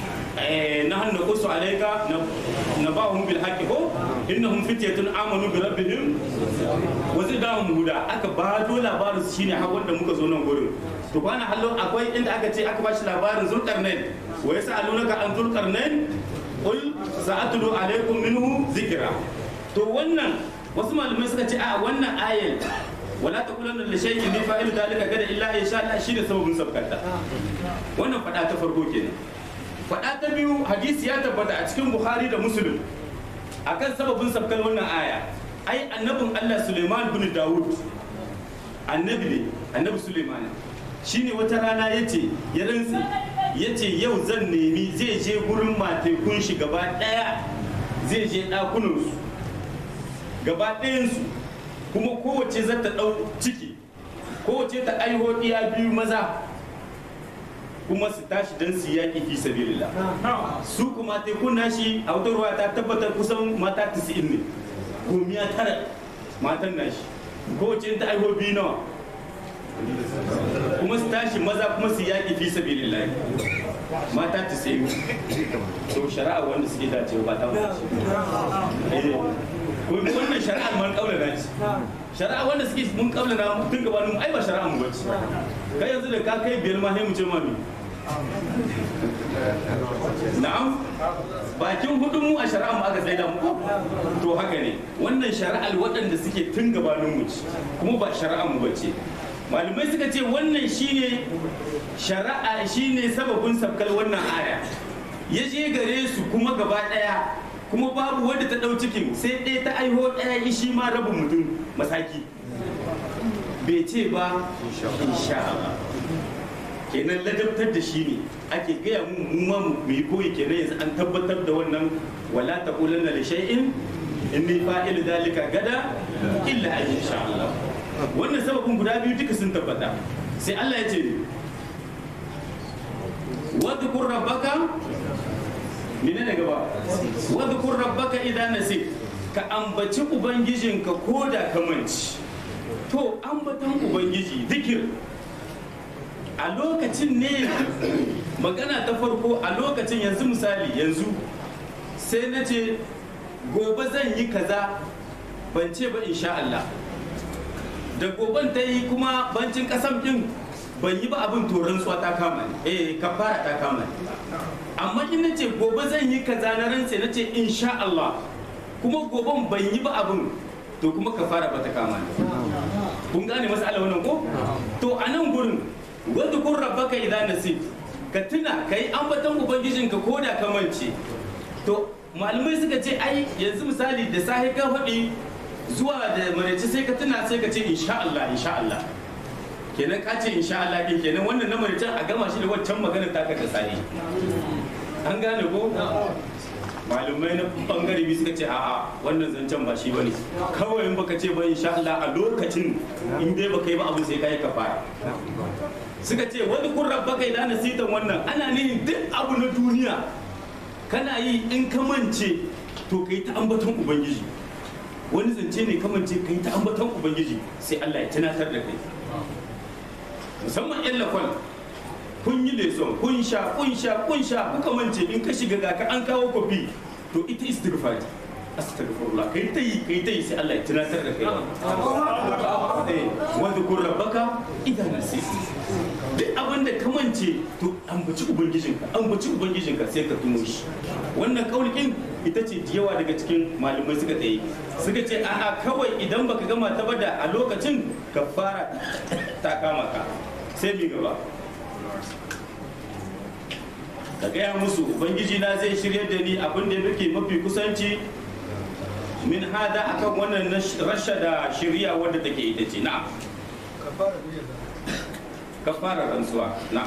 نحن نقص عليك نبأهم بالحق هو إنهم فتية آمنوا بربهم وزدناهم هدى aka ba do labarin su shine har wanda muka zo nan gurin to kwana hallo akwai inda aka ce aka bashi labarin zulkarnain wa yas'alunaka an zulkarnain qul sa'atlu alaikum minhu zikra to wannan wasu malamai suka ce a wannan ayal wala taqulanna li shay'in bi fa'ilu dalika gada illa insha Allah shi da sababin sabkata wannan fada ta farko kenan faɗa ta biyu hadisi ya tabbata a cikin bukhari da muslim akan sababin sabkar wannan aya ai annabin allah suleiman bin dawud annabi ne annabi suleiman shine wata rana ya ce ya rantse ya ce yau zan nemi zai je gurin matekun shi gaba ɗaya zai je ɗakunansu gaba ɗayansu kuma kowace za ta ɗau ciki kowace ta aiho ɗiya biyu maza kuma su tashi don su yaƙi fi sabilillah su kuma tekun nashi a wata ruwa ta tabbatar kusan mata 90 ne gomiya tara matan nashi kowace ta aiho biyu nawa kuma su tashi maza kuma su yaƙi fi sabilillah mata 90 to shari'a wanda suke dacewa ba ta mace wannan shari'ar man kaula na ce shari'a wanda suke mun kaula na tun gabanin ai ba shari'a mu bace kai yanzu da ka kai biyar ma sai mu ce mami na'am bakin hudun mu a shari'a mu aka tsaida mu to haka ne wannan shari'ar waɗanda suke tun gabanin mu ce kuma ba shari'a mu bace malamai suka ce wannan shine shari'a shine sababin sabkar wannan aya ya je gare su kuma gaba ɗaya kuma babu wanda ta ɗau cikin sai ɗaya ta aiho ɗaya shi ma rabin mutum masaki bai ce ba insha Allah kenan ladabtar da shi ne ake gaya mu mu ma mu yi koyi kenan yanzu an tabbatar da wannan wala taqulanna li shay'in inni fa'il dalika gada illa an insha Allah wannan sababin guda biyu duka sun tabbata sai Allah ya ce wadhkur rabbaka menene gaba wadhkur rabbaka idan nasit ka ambaci ubangijinka ko da ka manci to ambatan ubangiji zikir a lokacin ne magana ta farko a lokacin yanzu misali yanzu sai na ce gobe zan yi kaza ban ce ba insha Allah da goben ta yi kuma bancin kasam din ban yi ba abin toron tsuwa ta kama ne eh kafara ta kama ne amma in na ce gobe zan yi kaza na rantse na ce insha Allah kuma goben ban yi ba abin to kuma kafara ba ta kama ne kun gane masala wannan ko to a nan gurin wadda kun rabbaka idan nasit ka tuna ka yi ambaton ubangijinka ko da ka mance to malamai suka ce ai yanzu misali da sahi ka faɗi zuwa da maraice sai ka tuna sai ka ce insha Allah insha Allah kenan ka ce insha Allah din kenan wannan na maraicen a gama shi da waccan magana ta ka da sahi an gane ko malumai na bangare biyu suka ce a'a wannan zancen ba shi bane kawai in baka ce ba insha Allah a lokacin in dai baka yi ba abin sai kai kafara suka ce wani kun rabbaka idan nasitan wannan ana nihin duk abu na duniya kana yi in ka mance to kai ta ambaton ubangiji wani zance ne ka mance kai ta ambaton ubangiji sai Allah ya tunatar da kai musamman yan lafal kun yi leson kun sha kun sha kun sha kuka mance in ka shiga ga ka an kawo kofi to ita istighfar astaghfirullah kai ta yi kai ta yi sai Allah ya tunatar da kai eh wa dhkur rabbaka idan nasit duk abin da ka mance to ambaci ubangijinka ambaci ubangijinka sai ka tuno shi wannan kaulikin ita ce da yawa daga cikin malamai suka tsaye suka ce a'a kawai idan baka gama ta bada a lokacin ka fara ta kama ka sai mi gaba ka gaya musu ubangiji na zai shirya da ni abin da yake mafi kusanci min hada akan wannan rasha da shirya wadda take ita ce na kafara rantsuwa na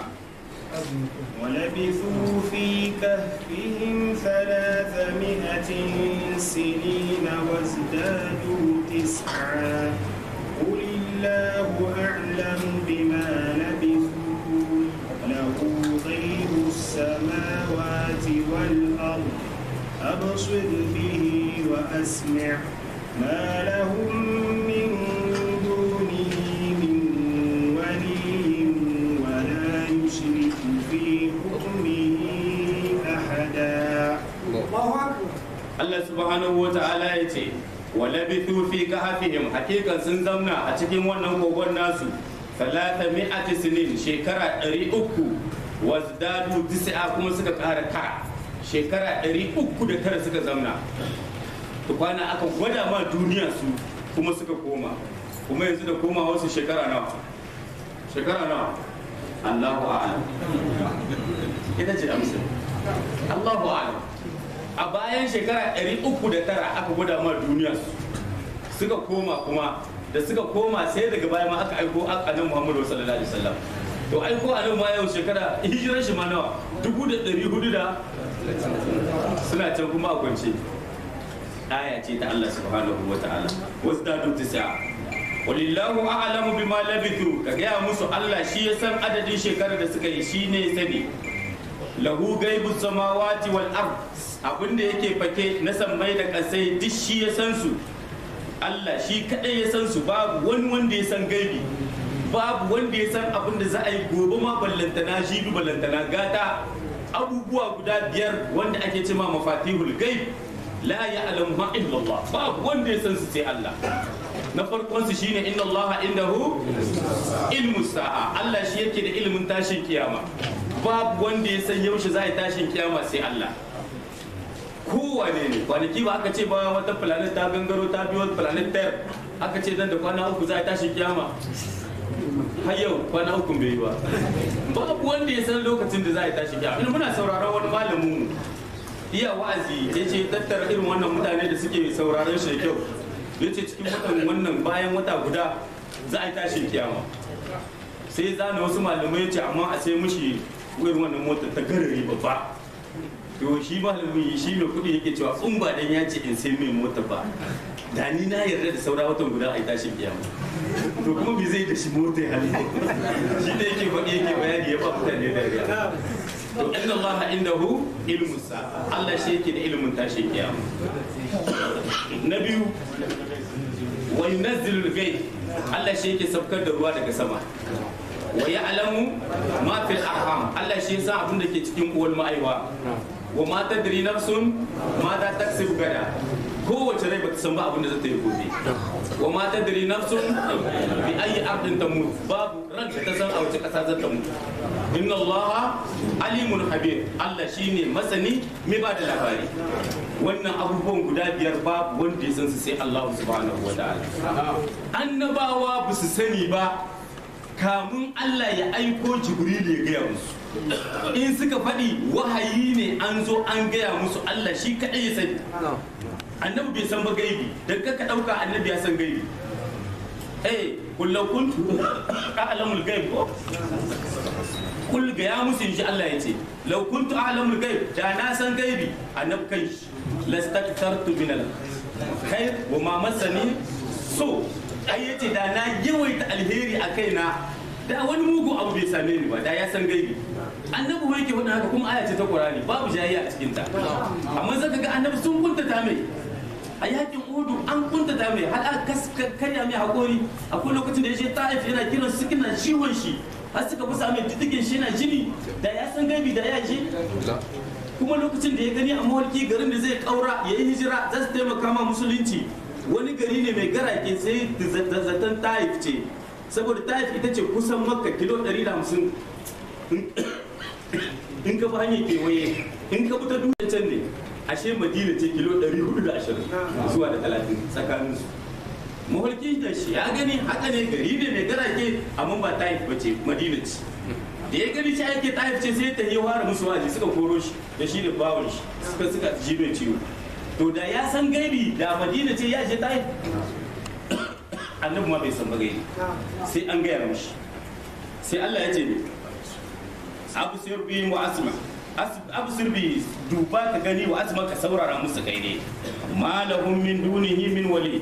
ولبثوا في كهفهم ثلاثمائة سنين وازدادوا تسعا قل الله أعلم بما لبثوا له غيب السماوات والأرض أبصر به وأسمع ما لهم من دونه من ولي ولا يشرك في حكمه أحدا Allah subhanahu wa ta'ala ya ce wa labithu fi kahfihim hakikan sun zamna a cikin wannan kogon nasu talata mi'ati sinin shekara ɗari uku wazdadu tis'a kuma suka ƙara tara shekara ɗari uku da tara suka zamna tukwana aka gwada ma duniya su kuma suka koma kuma yanzu da koma wasu shekara nawa shekara nawa Allahu a'lam ita ce amsa Allahu a'lam a bayan shekara 309 aka gwada ma duniya su suka koma kuma da suka koma sai daga baya ma aka aiko annabi Muhammadu sallallahu alaihi wasallam to aiko annabi ma yau shekara hijirar shi ma nawa dubu da ɗari hudu da suna can kuma a kwance aya ce ta Allah subhanahu wa ta'ala wasu dadu tisa walillahu a'lamu bima labithu ka gaya musu Allah shi ya san adadin shekarar da suka yi shi ne sani lahu gaibu samawati wal ard abinda yake fake na sammai da kasai duk shi ya san su Allah shi kadai ya san su babu wani wanda ya san gaibi babu wanda ya san abin da za a yi gobe ma ballantana shi bi ballantana gata abubuwa guda biyar wanda ake cema mafatihul gaib la ya'lamu ma illa Allah babu wanda ya san su sai Allah na farkon su shine inna Allah indahu ilmu sa'a Allah shi yake da ilimin tashin kiyama babu wanda ya san yaushe za a yi tashin kiyama sai Allah kowane ne kwanaki ba aka ce ba wata planet ta gangaro ta biyo planet ter aka ce dan da kwana uku za a yi tashin kiyama har yau kwana uku bai yi ba babu wanda ya san lokacin da za a yi tashin kiyama ina muna sauraron wani malamin mu iya wa'azi ya ce tattara irin wannan mutane da suke sauraron shi da kyau ya ce cikin watan wannan bayan wata guda za a yi tashin kiyama sai zana wasu malamai ya ce amma a sai mushi irin wannan motar ta garari babba to shi malamin shi mai kuɗi yake cewa in ba dan ya ce in sai mai mota ba da ni na yarda da saura watan guda a yi tashin kiyama to kuma bai zai da shi mota ya hali shi da yake faɗi yake bayani ya ba mutane da riya to inna Allah indahu ilmu sa'a Allah shi yake da ilimin tashin kiyama na biyu wa yunazzilu al-ghayb Allah shi yake saukar da ruwa daga sama wa ya'lamu ma fil arham Allah shi yasa abin da ke cikin uwar ma'aiwa wa ma tadri nafsun ma za taksib gada kowace rai bata san ba abin da zata yi gobe wa ma tadri nafsun bi ayi ardin tamut babu ran da ta san a wace kasa za ta mutu inna allaha alimun habir Allah shine masani mai ba da labari wannan abubuwan guda biyar babu wanda ya san su sai Allah subhanahu wa ta'ala annabawa ba su sani ba kamun Allah ya aiko Jibril ya gaya musu in suka faɗi wahayi ne an zo an gaya musu Allah shi kaɗai ya sani annabi bai san ba gaibi da ka ɗauka annabi ya san gaibi eh kullau kuntu a'lamul gaib ko kul ga ya musu inji Allah ya ce law kuntu a'lamul gaib da na san gaibi annabi kai lastaktartu min al khair wa ma masani so ai yace da na yawaita alheri a kaina da wani mugu abu bai same ni ba da ya san gaibi annabi bai ke haka kuma aya ce ta Qur'ani babu jayayya a cikin ta amma zaka ga annabi sun kuntata mai a yakin udu an kuntata mai har aka karya mai hakori akwai lokacin da ya je ta'if yana kiran su kina ciwon shi har suka fi sami diddigin shi yana jini da ya san gaibi da ya je kuma lokacin da ya gani a mawarki garin da zai kaura ya yi hijira za su taimaka ma musulunci wani gari ne mai garake sai da zaton taif ce saboda taif ita ce kusan makka kilo 150 in ka bi hanyar kewaye in ka bi ta duniya can ne ashe madina ce kilo 420 zuwa da 30 tsakanin su mawarki da shi ya gani haka ne gari ne mai garake amma ba taif ba ce madina ce da ya gani shi ake taif ce sai ta yi ware musu waje suka koro shi da shi da bawon shi suka suka ji mai ciwo to da ya san gaibi da madina ce ya je taif annabi ma bai san ba gaibi sai an gaya mishi sai Allah ya ce ne abu sirbi wa asma abu sirbi duba ka gani wa asma ka saurara musu kai ne ma lahum min dunihi min wali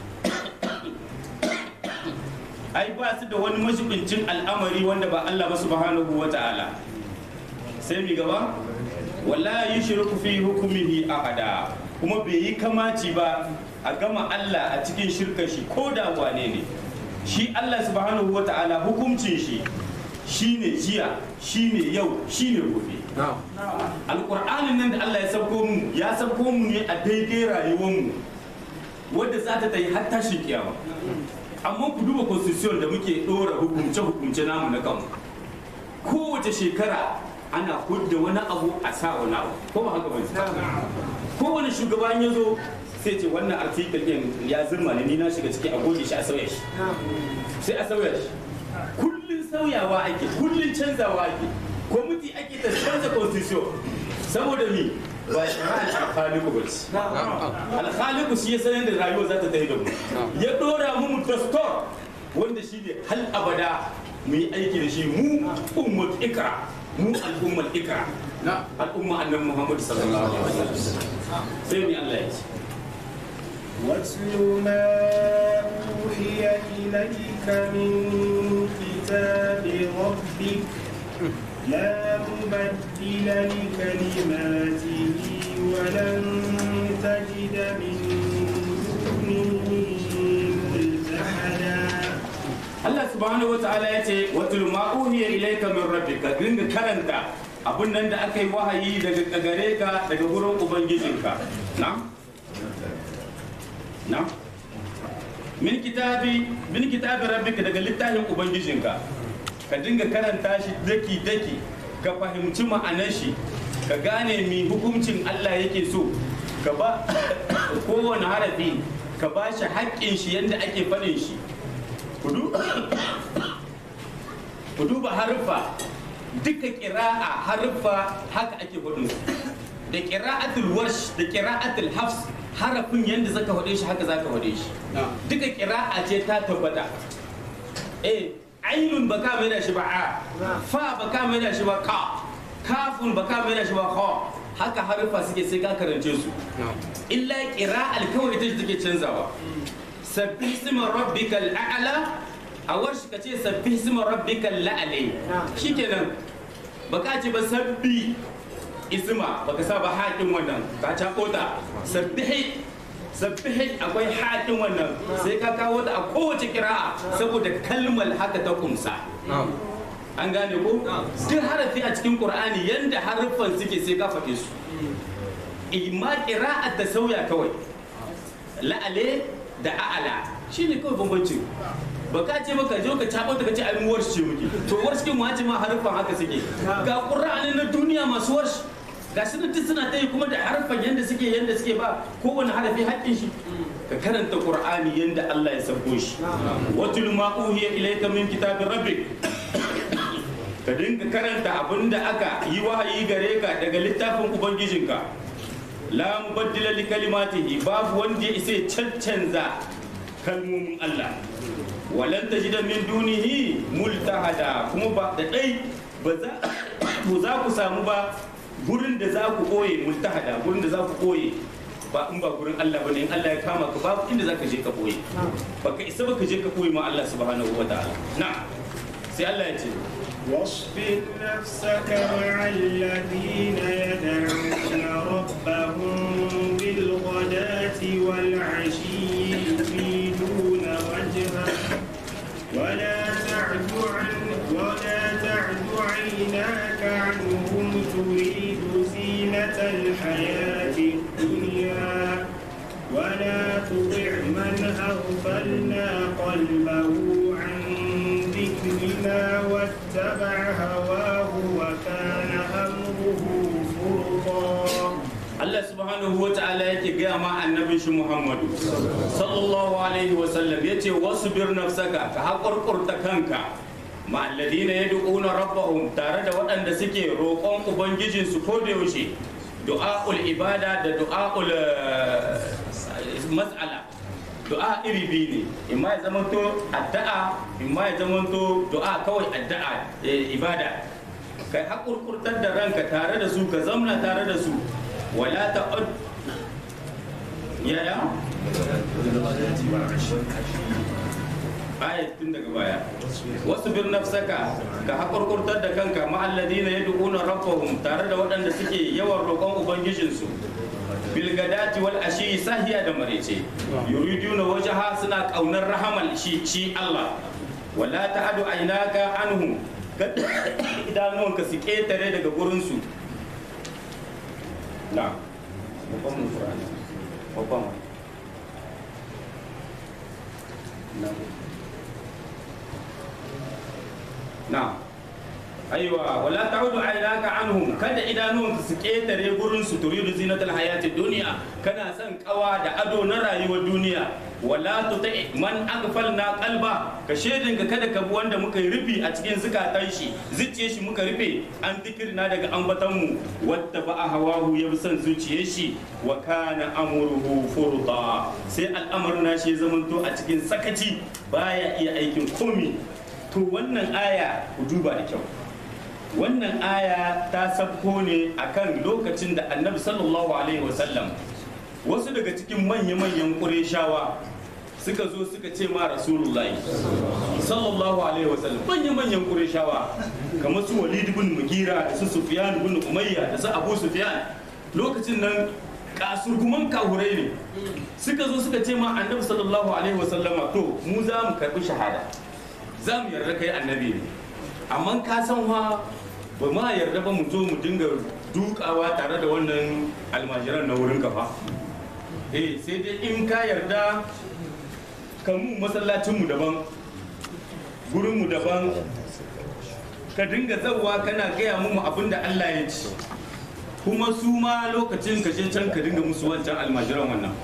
ai ba su da wani mashibincin al'amari wanda ba Allah ba subhanahu wa ta'ala sai mi gaba wala yushriku fi hukmihi ahada kuma bai yi kamaci ba a gama Allah a cikin shirka shi ko da wane ne shi Allah subhanahu wa ta'ala hukuncin shi shine jiya shine yau shine gobe alƙur'anin nan da Allah ya sauko mu ya sauko mu ne a daidai rayuwar mu wadda za ta yi har tashin kiyama amma ku duba constitution da muke dora hukumce hukumce namu na kanmu kowace shekara ana hudda wani abu a sa wani abu ko ba haka bane kowane shugaban ya zo sai ce wannan article din ya zirma ne ni na shiga ciki a goge shi a sauya shi sai a sauya shi kullun sauyawa ake kullun canzawa ake kwamiti ake ta canza constitution saboda mi ba shari'ar alkhaliku ba ce alkhaliku shi ya sanar da rayuwa za ta tafi da mu ya dora mu mu dastor wanda shi ne hal abada mu yi aiki da shi mu ummat ikra mu al'ummar ikra al'umma annabi muhammad sallallahu alaihi wasallam sai ni Allah ya ce واتل ما أوحي إليك من كتاب ربك لا مبدل لكلماته ولن تجد من دونه ملتحدا Allah subhanahu wa ta'ala ya ce watul ma uhiya ilayka min rabbika dinga karanta abun nan da aka yi wahayi daga gare ka daga gurin ubangijinka na na min kitabi min kitabi rabbika daga littafin ubangijinka ka dinga karanta shi daki daki ka fahimci ma'anar shi ka gane mi hukuncin Allah yake so ka ba kowane harafi ka ba shi haƙƙin shi yadda ake faɗin shi ku duba haruffa duka ƙira'a haruffa haka ake faɗin su da ƙira'atul warsh da ƙira'atul hafs harafin yadda zaka faɗe shi haka zaka faɗe shi duka ƙira'a ce ta tabbata eh ainun baka mai da shi ba a fa baka mai da shi ba ka kafun baka mai da shi ba kha haka haruffa suke sai ka karance su illa ƙira'al kawai ita take canzawa sabbi isma rabbikal a'la a warshi ka ce sabbi isma rabbikal la'ali shikenan baka ce ba sabbi isma baka sa ba haƙin wannan ka ta kota sabbihi sabbihi akwai haƙin wannan sai ka kawo ta a kowace kira'a saboda kalmar haka ta kumsa an gane ko duk harafi a cikin qur'ani yanda haruffan suke sai ka faɗe su imma qira'at ta sauya kawai la'ale da a'ala shine kawai bambancin ba ka ce maka zo ka cabo ta kace ai mu warshi ce muke to warshi mu ce ma haruffan haka suke ga qur'ani na duniya masu warshi ga su duk suna ta yi kuma da harfan yanda suke yanda suke ba kowane harafi haƙƙin shi ka karanta qur'ani yanda Allah ya sabo shi watul ma uhiya ilayka min kitabir rabbik ka dinga karanta abinda aka yi wahayi gare ka daga littafin ubangijinka la mubaddila li kalimatihi babu wanda ya isa cancanza kalmomin Allah walan tajida min dunihi multahada kuma ba da dai ba za ku za ku samu ba gurin da za ku koye multahada gurin da za ku koye ba in ba gurin Allah bane in Allah ya kama ka babu inda za ka je ka koye baka isa ba ka je ka koye ma Allah subhanahu wa ta'ala na sai Allah ya ce واصبر نفسك مع الذين يدعون ربهم بالغداة والعشي يريدون وجهه ولا تعد عن ولا تعد عيناك عنهم تريد زينة الحياة الدنيا ولا تطع من أغفلنا قلبه عن ذكرنا واتبع هواه وكان أمره فرطا Allah subhanahu wa ta'ala yake gaya ma annabin shi Muhammadu sallallahu alaihi wa sallam yace wasbir nafsaka ka haƙurƙurta kanka ma alladina yad'una rabbahum tare da waɗanda suke roƙon ubangijin su ko da yaushe du'aul ibada da du'aul mas'ala du'a iri biyu ne imma ya zamanto addu'a imma ya zamanto du'a kawai addu'a ibada kai haƙurƙurtar da ranka tare da su ka zamna tare da su wala ta'ud yaya ayat tun daga baya wasu bir nafsaka ka haƙurƙurtar da kanka ma'alladina yad'una rabbahum tare da waɗanda suke yawan roƙon ubangijinsu bilgadati wal ashi sahiya da marece yuriduna wajaha suna ƙaunar rahamal shi shi Allah wala ta'adu ainaka anhum kada idanuwanka su ƙetare daga gurinsu na babban mun Qur'ani babban na na aiwa wala ta'udu aynaka anhum kada idanuwanka su ketare gurin su turidu zinatal hayati dunya kana son kawa da ado na rayuwar duniya wala tuti man aghfalna qalba ka shedin ka kada ka bi wanda muka yi rufi a cikin zukatan shi zuciyar shi muka rufe an zikirna daga ambatan mu wadda ba a hawahu ya bi son zuciyar shi wa kana amruhu furda sai al'amarin nashi ya zamanto a cikin sakaci baya iya aikin komi to wannan aya ku duba da kyau wannan aya ta sabko ne akan lokacin da annabi sallallahu alaihi wasallam wasu daga cikin manya-manyan ƙureshawa suka zo suka ce ma rasulullahi sallallahu alaihi wasallam manya-manyan ƙureshawa kamar su walid bin mugira da su sufyan bin umayya da su abu sufyan lokacin nan kasurguman kahurai ne suka zo suka ce ma annabi sallallahu alaihi wasallama to mu za mu karbi shahada za mu yarda kai annabi ne amma ka san wa ba ma yarda ba mu zo mu dinga dukawa tare da wannan almajiran na wurin kafa eh sai dai in ka yarda kamu masallacinmu daban gurinmu daban ka dinga zauwa kana gaya mu abin da Allah ya ci kuma su ma lokacin ka je can ka dinga musu wancan almajiran wannan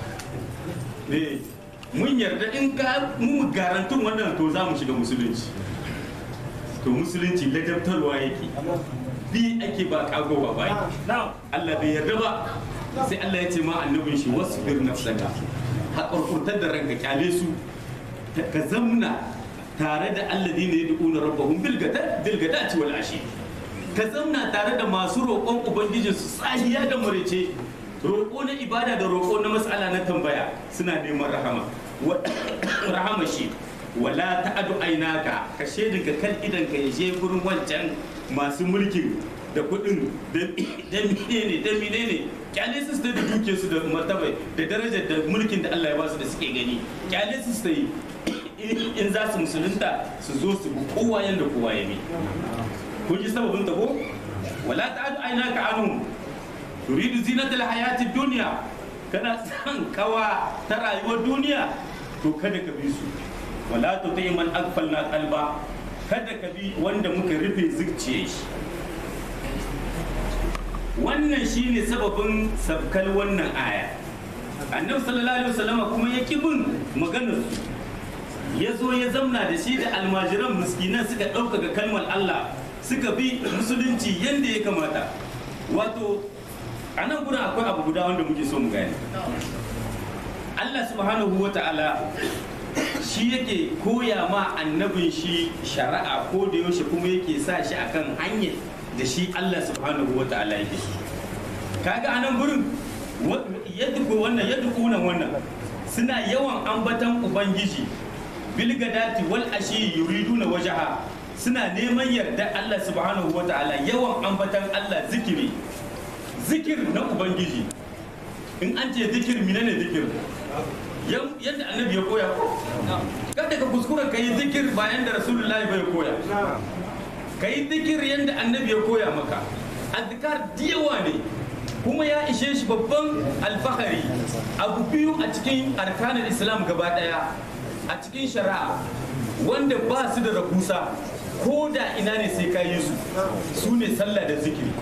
eh mun yarda in ka mu garantun wannan to za mu shiga musulunci to musulunci ladabtarwa yake bi ake ba kago ba bai Allah bai yarda ba sai Allah ya ce ma annabin shi wasu bir nafsaka haƙurƙurtar da ranka kyale su ka zamna tare da alladina yad'una rabbahum bil gadati wal ashi ka zamna tare da masu roƙon ubangijin su sahiya da murece roƙo na ibada da roƙo na mas'ala na tambaya suna neman rahama rahama shi wala ta'adu ainaka ka shedin ka kan idan ka yaje gurin wancan masu mulkin da kuɗin da menene da menene kyale su da duke su da martaba da darajar da mulkin da Allah ya ba su da suke gani kyale su yi in za su musulunta su zo su bi kowa yanda kowa ya bi kun ji sababin ta ko wala ta'adu ainaka anhum turidu zinatal hayati dunya kana san kawa ta rayuwar duniya to kada ka bi su wala tuti man aghfalna qalba kada ka bi wanda muka rufe zuciyar shi wannan shine sababin sabkal wannan aya annabi sallallahu alaihi wasallama kuma ya ki bin maganar su ya zo ya zamna da shi da almajiran miskinan suka ɗaukaka kalmar Allah suka bi musulunci yadda ya kamata wato a nan gurin akwai abu guda wanda muke so mu gane Allah subhanahu wa ta'ala shi yake koya ma annabin shi shari'a ko da yaushe kuma yake sa shi akan hanyar da shi Allah subhanahu wa ta'ala yake so kaga a nan gurin yadda ko wannan yadda kunan wannan suna yawan ambatan ubangiji bilgadati wal ashi yuriduna wajaha suna neman yarda Allah subhanahu wa ta'ala yawan ambatan Allah zikiri zikir na ubangiji in an ce zikir menene zikir yadda annabi ya koya ko kada ka kuskura ka yi zikir bayan da rasulullahi bai koya ka yi zikir yadda annabi ya koya maka azkar diyawa ne kuma ya ishe shi babban alfahari abu biyu a cikin arkanin islam gaba daya a cikin shari'a wanda ba su da rahusa ko da ina ne sai ka yi su su ne sallah da zikiri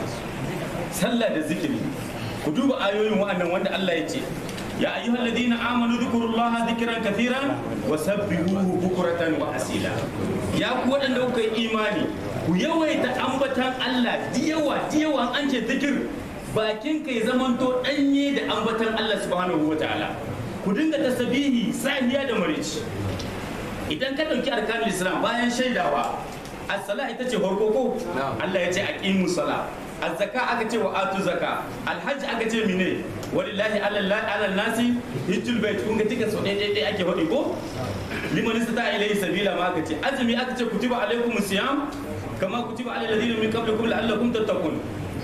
sallah da zikiri ku duba ayoyin wa'annan wanda Allah ya ce ya ayyuhal ladina amanu dhkurullaha dhikran kathiran wa sabbihuhu bukratan wa asila ya ku waɗanda kuka yi imani ku yawaita ambatan Allah diyawa diyawa an ce zikir bakin kai zamanto danye da ambatan Allah subhanahu wa ta'ala ku dinga tasbihi sahiya da marici idan ka ɗauki arkanul islam bayan shaidawa as-sala ita ce farko ko Allah ya ce aqimu sala az-zaka aka ce wa atu zaka al-hajj aka ce mine walillahi ala nasi hijjul bait kun ga tika so dai dai ake faɗi ko liman istata ilayhi sabila ma aka ce azumi aka ce kutiba alaykum siyam kama kutiba alal ladina min qablikum la'allakum tattaqun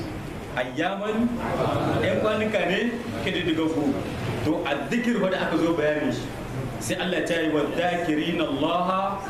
ayyaman ɗan kwanuka ne kididdiga ku to a zikir wanda aka zo bayani shi sai Allah ta yi wa zakirin Allah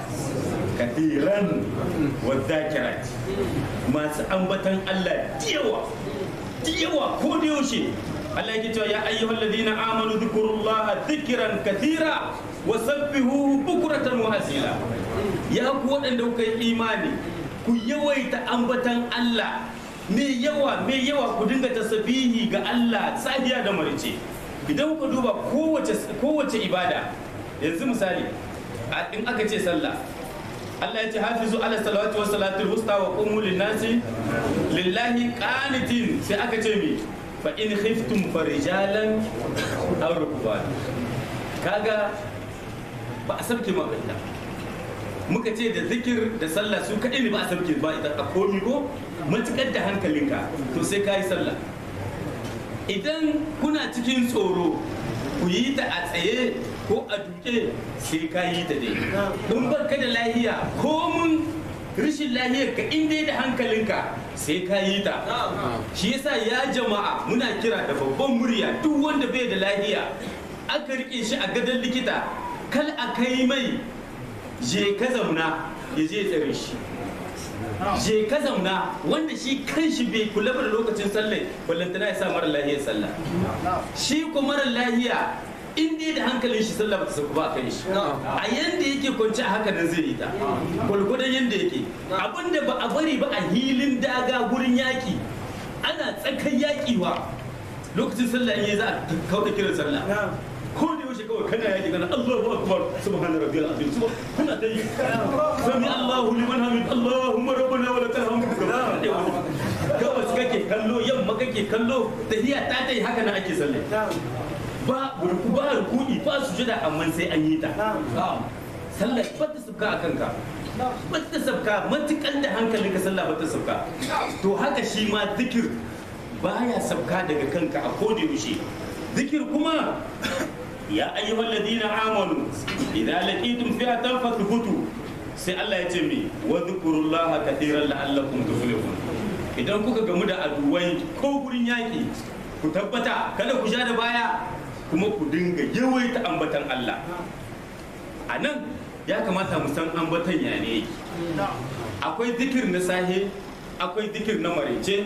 kathiran wa zakirat masu ambatan Allah diyawa diyawa ko da yaushe Allah yake cewa ya ayyuhal ladina amanu dhkurullaha dhikran kathira wa sabbihu bukratan wa asila ya ku waɗanda kuka yi imani ku yawaita ambatan Allah me yawa me yawa ku dinga tasbihi ga Allah safiya da marice idan ku duba kowace kowace ibada yanzu misali in aka ce sallah Allah ya ce hafizu ala salawati wa salatul wusta wa qumu linnasi lillahi qanitin sai aka ce mi fa in khiftum farijalan aw rukban kaga ba a sabke magana muka ce da zikir da sallah su kaɗai ne ba a sabke ba ita a komi ko matukar da hankalinka to sai ka yi sallah idan kuna cikin tsoro ku yi ta a tsaye ko a duke sai ka yi ta dai in baka da lahiya ko mun rashin lahiyar ka inda da hankalinka sai ka yi ta shi yasa ya jama'a muna kira da babban murya duk wanda bai da lahiya aka rike shi a gadon likita kal a kai mai je ka zauna ya je tsare shi je ka zauna wanda shi kanshi bai kula da lokacin sallah ballantana ya sa mara lahiya sallah shi ko mara lahiya in dai da hankalin shi sallah bata sauka ba a kan shi a yanda yake kwanci a haka nan zai yi ta gwalgwadon yanda yake abinda ba a bari ba a hilin daga gurin yaki ana tsakan yaki wa lokacin sallah in yi za a kauda kiran sallah ko da yaushe kawai kana yaki kana Allahu akbar subhana rabbiyal azim subhan kuna ta yi sami Allahu liman hamid Allahumma rabbana wa lakal hamd gabas kake kallo yamma kake kallo tahiya ta tai haka nan ake sallah ba burku ba rukuni ba sujada amma sai an yi ta sallah ba ta sabka a kanka ba ta sabka matukan da hankalinka sallah ba ta sabka to haka shi ma zikir baya sabka daga kanka a koda yaushe zikir kuma ya ayyuhal ladina amanu idza laqitum fi'atan fathbutu sai Allah ya ce mi wa dhkurullaha katiran la'allakum tuflihun idan kuka gamu da aduwai ko gurin yaki ku tabbata kada ku sha da baya kuma ku dinga yawaita ambatan Allah a nan ya kamata mu san ambatan ya ne akwai zikir na sahe akwai zikir na marece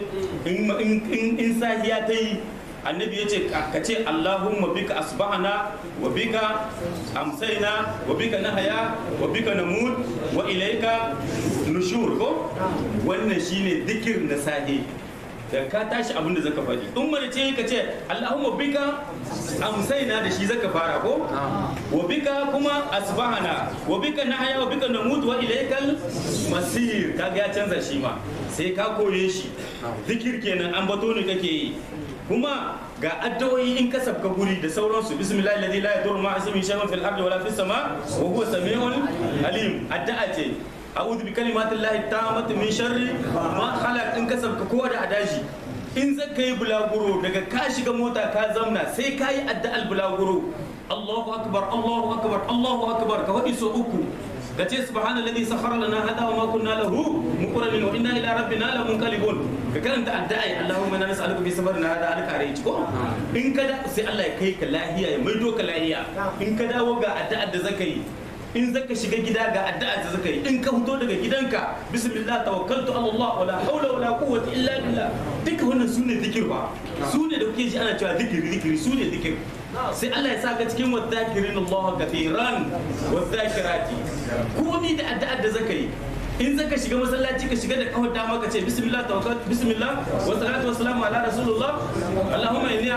in sahiya ta yi annabi ya ce ka ce allahumma bika asbahana wa bika amsaina wa bika nahaya wa bika namut wa ilaika nushur ko wannan shine zikir na sahe da ka tashi abin da zaka faɗi in mana ce ka ce Allahumma bika amsaina da shi zaka fara ko wa bika kuma asbahana wa bika nahaya wa bika namut wa ilaikal masir kaga ya canza shi ma sai ka koye shi zikir kenan an bato ne kake yi kuma ga addu'o'i in ka sabka guri da sauransu bismillah alladhi la yadurru ma ismihi shay'un fil ardi wala fis sama wa huwa samiul alim addu'a ce a'udhu bi kalimati llahi tammati min sharri ma khalaq in ka sabka kowa da adashi in zaka yi bulaguro daga ka shiga mota ka zamna sai ka yi addu'al bulaguro Allahu akbar Allahu akbar Allahu akbar ka wadi so uku ka ce subhanallazi sakhara lana hada wa ma kunna lahu muqrinin wa inna ila rabbina lamunqalibun ka karanta addu'a Allahumma inna nas'aluka bi sabrina hada alkare ko in ka da sai Allah ya kai ka lahiya ya maido ka lahiya in ka dawo ga addu'ar da zaka yi in zaka shiga gida ga addu'a da zaka yi in ka fito daga gidanka bismillah tawakkaltu ala Allah wala hawla wala quwwata illa billah duka wannan sune zikir ba sune da kuke ji ana cewa zikiri zikiri sune zikir sai Allah ya saka cikin wadhakirin Allah kathiran wadhakirati komai da addu'a da zaka yi in zaka shiga masallaci ka shiga da kawar dama ka ce bismillah tawakkal bismillah wa salatu wa salamu ala rasulullah allahumma inni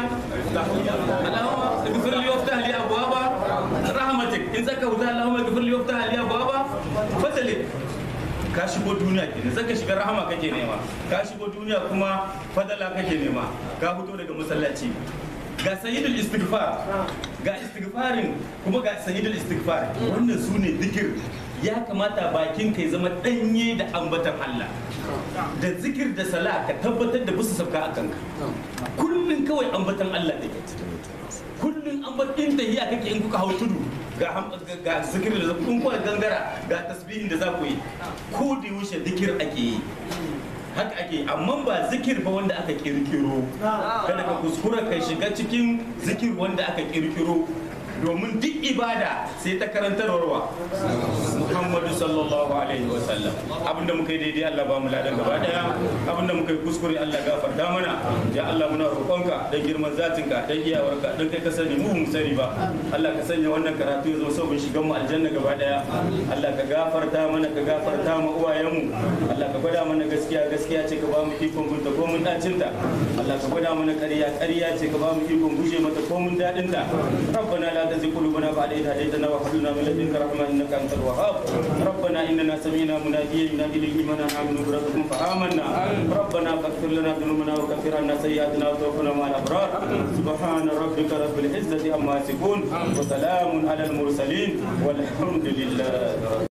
allahumma ighfir li waftah li abwaba rahmatik in zaka huta allahumma ighfir li waftah li abwaba fadlik ka shigo duniya kenan zaka shiga rahama kake nema ka shigo duniya kuma fadala kake nema ka fito daga masallaci ga sayyidul istighfar ga istighfarin kuma ga sayyidul istighfar wannan su ne zikir ya kamata bakin kai zama danye da ambatan Allah da zikir da sala ka tabbatar da bisa sabka a kanka kullun kawai ambatan Allah da kullun ambatan da hiya kake in kuka hau tudu ga ga zikir da kun kuka gangara ga tasbihin da za ku yi ko da yaushe zikir ake yi haka ake amma ba zikir ba wanda aka kirkiro kada ka kuskura kai shiga cikin zikir wanda aka kirkiro domin duk ibada sai ta karantarwarwa Muhammadu sallallahu alaihi wa sallam abinda muka yi daidai Allah ba mu ladan gaba daya abinda muka yi kuskure Allah gafarta mana ya Allah muna roƙonka dan girman zatinka dan iyawarka dan kai ka sani mu mu sani ba Allah ka sanya wannan karatu ya zo sabon shigan mu aljanna gaba daya Allah ka gafarta mana ka gafarta mu uwayenmu Allah ka gwada mana gaskiya gaskiya ce ka ba mu ikon gunta ko mun dacin ta Allah ka gwada mana ƙarya ƙarya ce ka ba mu ikon guje mata ko mun dadin ta rabbana la تزغ قلوبنا بعد إذ هديتنا وهب لنا من لدنك رحمة إنك أنت الوهاب ربنا إننا سمعنا مناديا ينادي للإيمان أن آمنوا بربكم فآمنا ربنا فاغفر لنا ذنوبنا وكفر عنا سيئاتنا وتوفنا مع الأبرار سبحان ربك رب العزة عما يصفون وسلام على المرسلين والحمد لله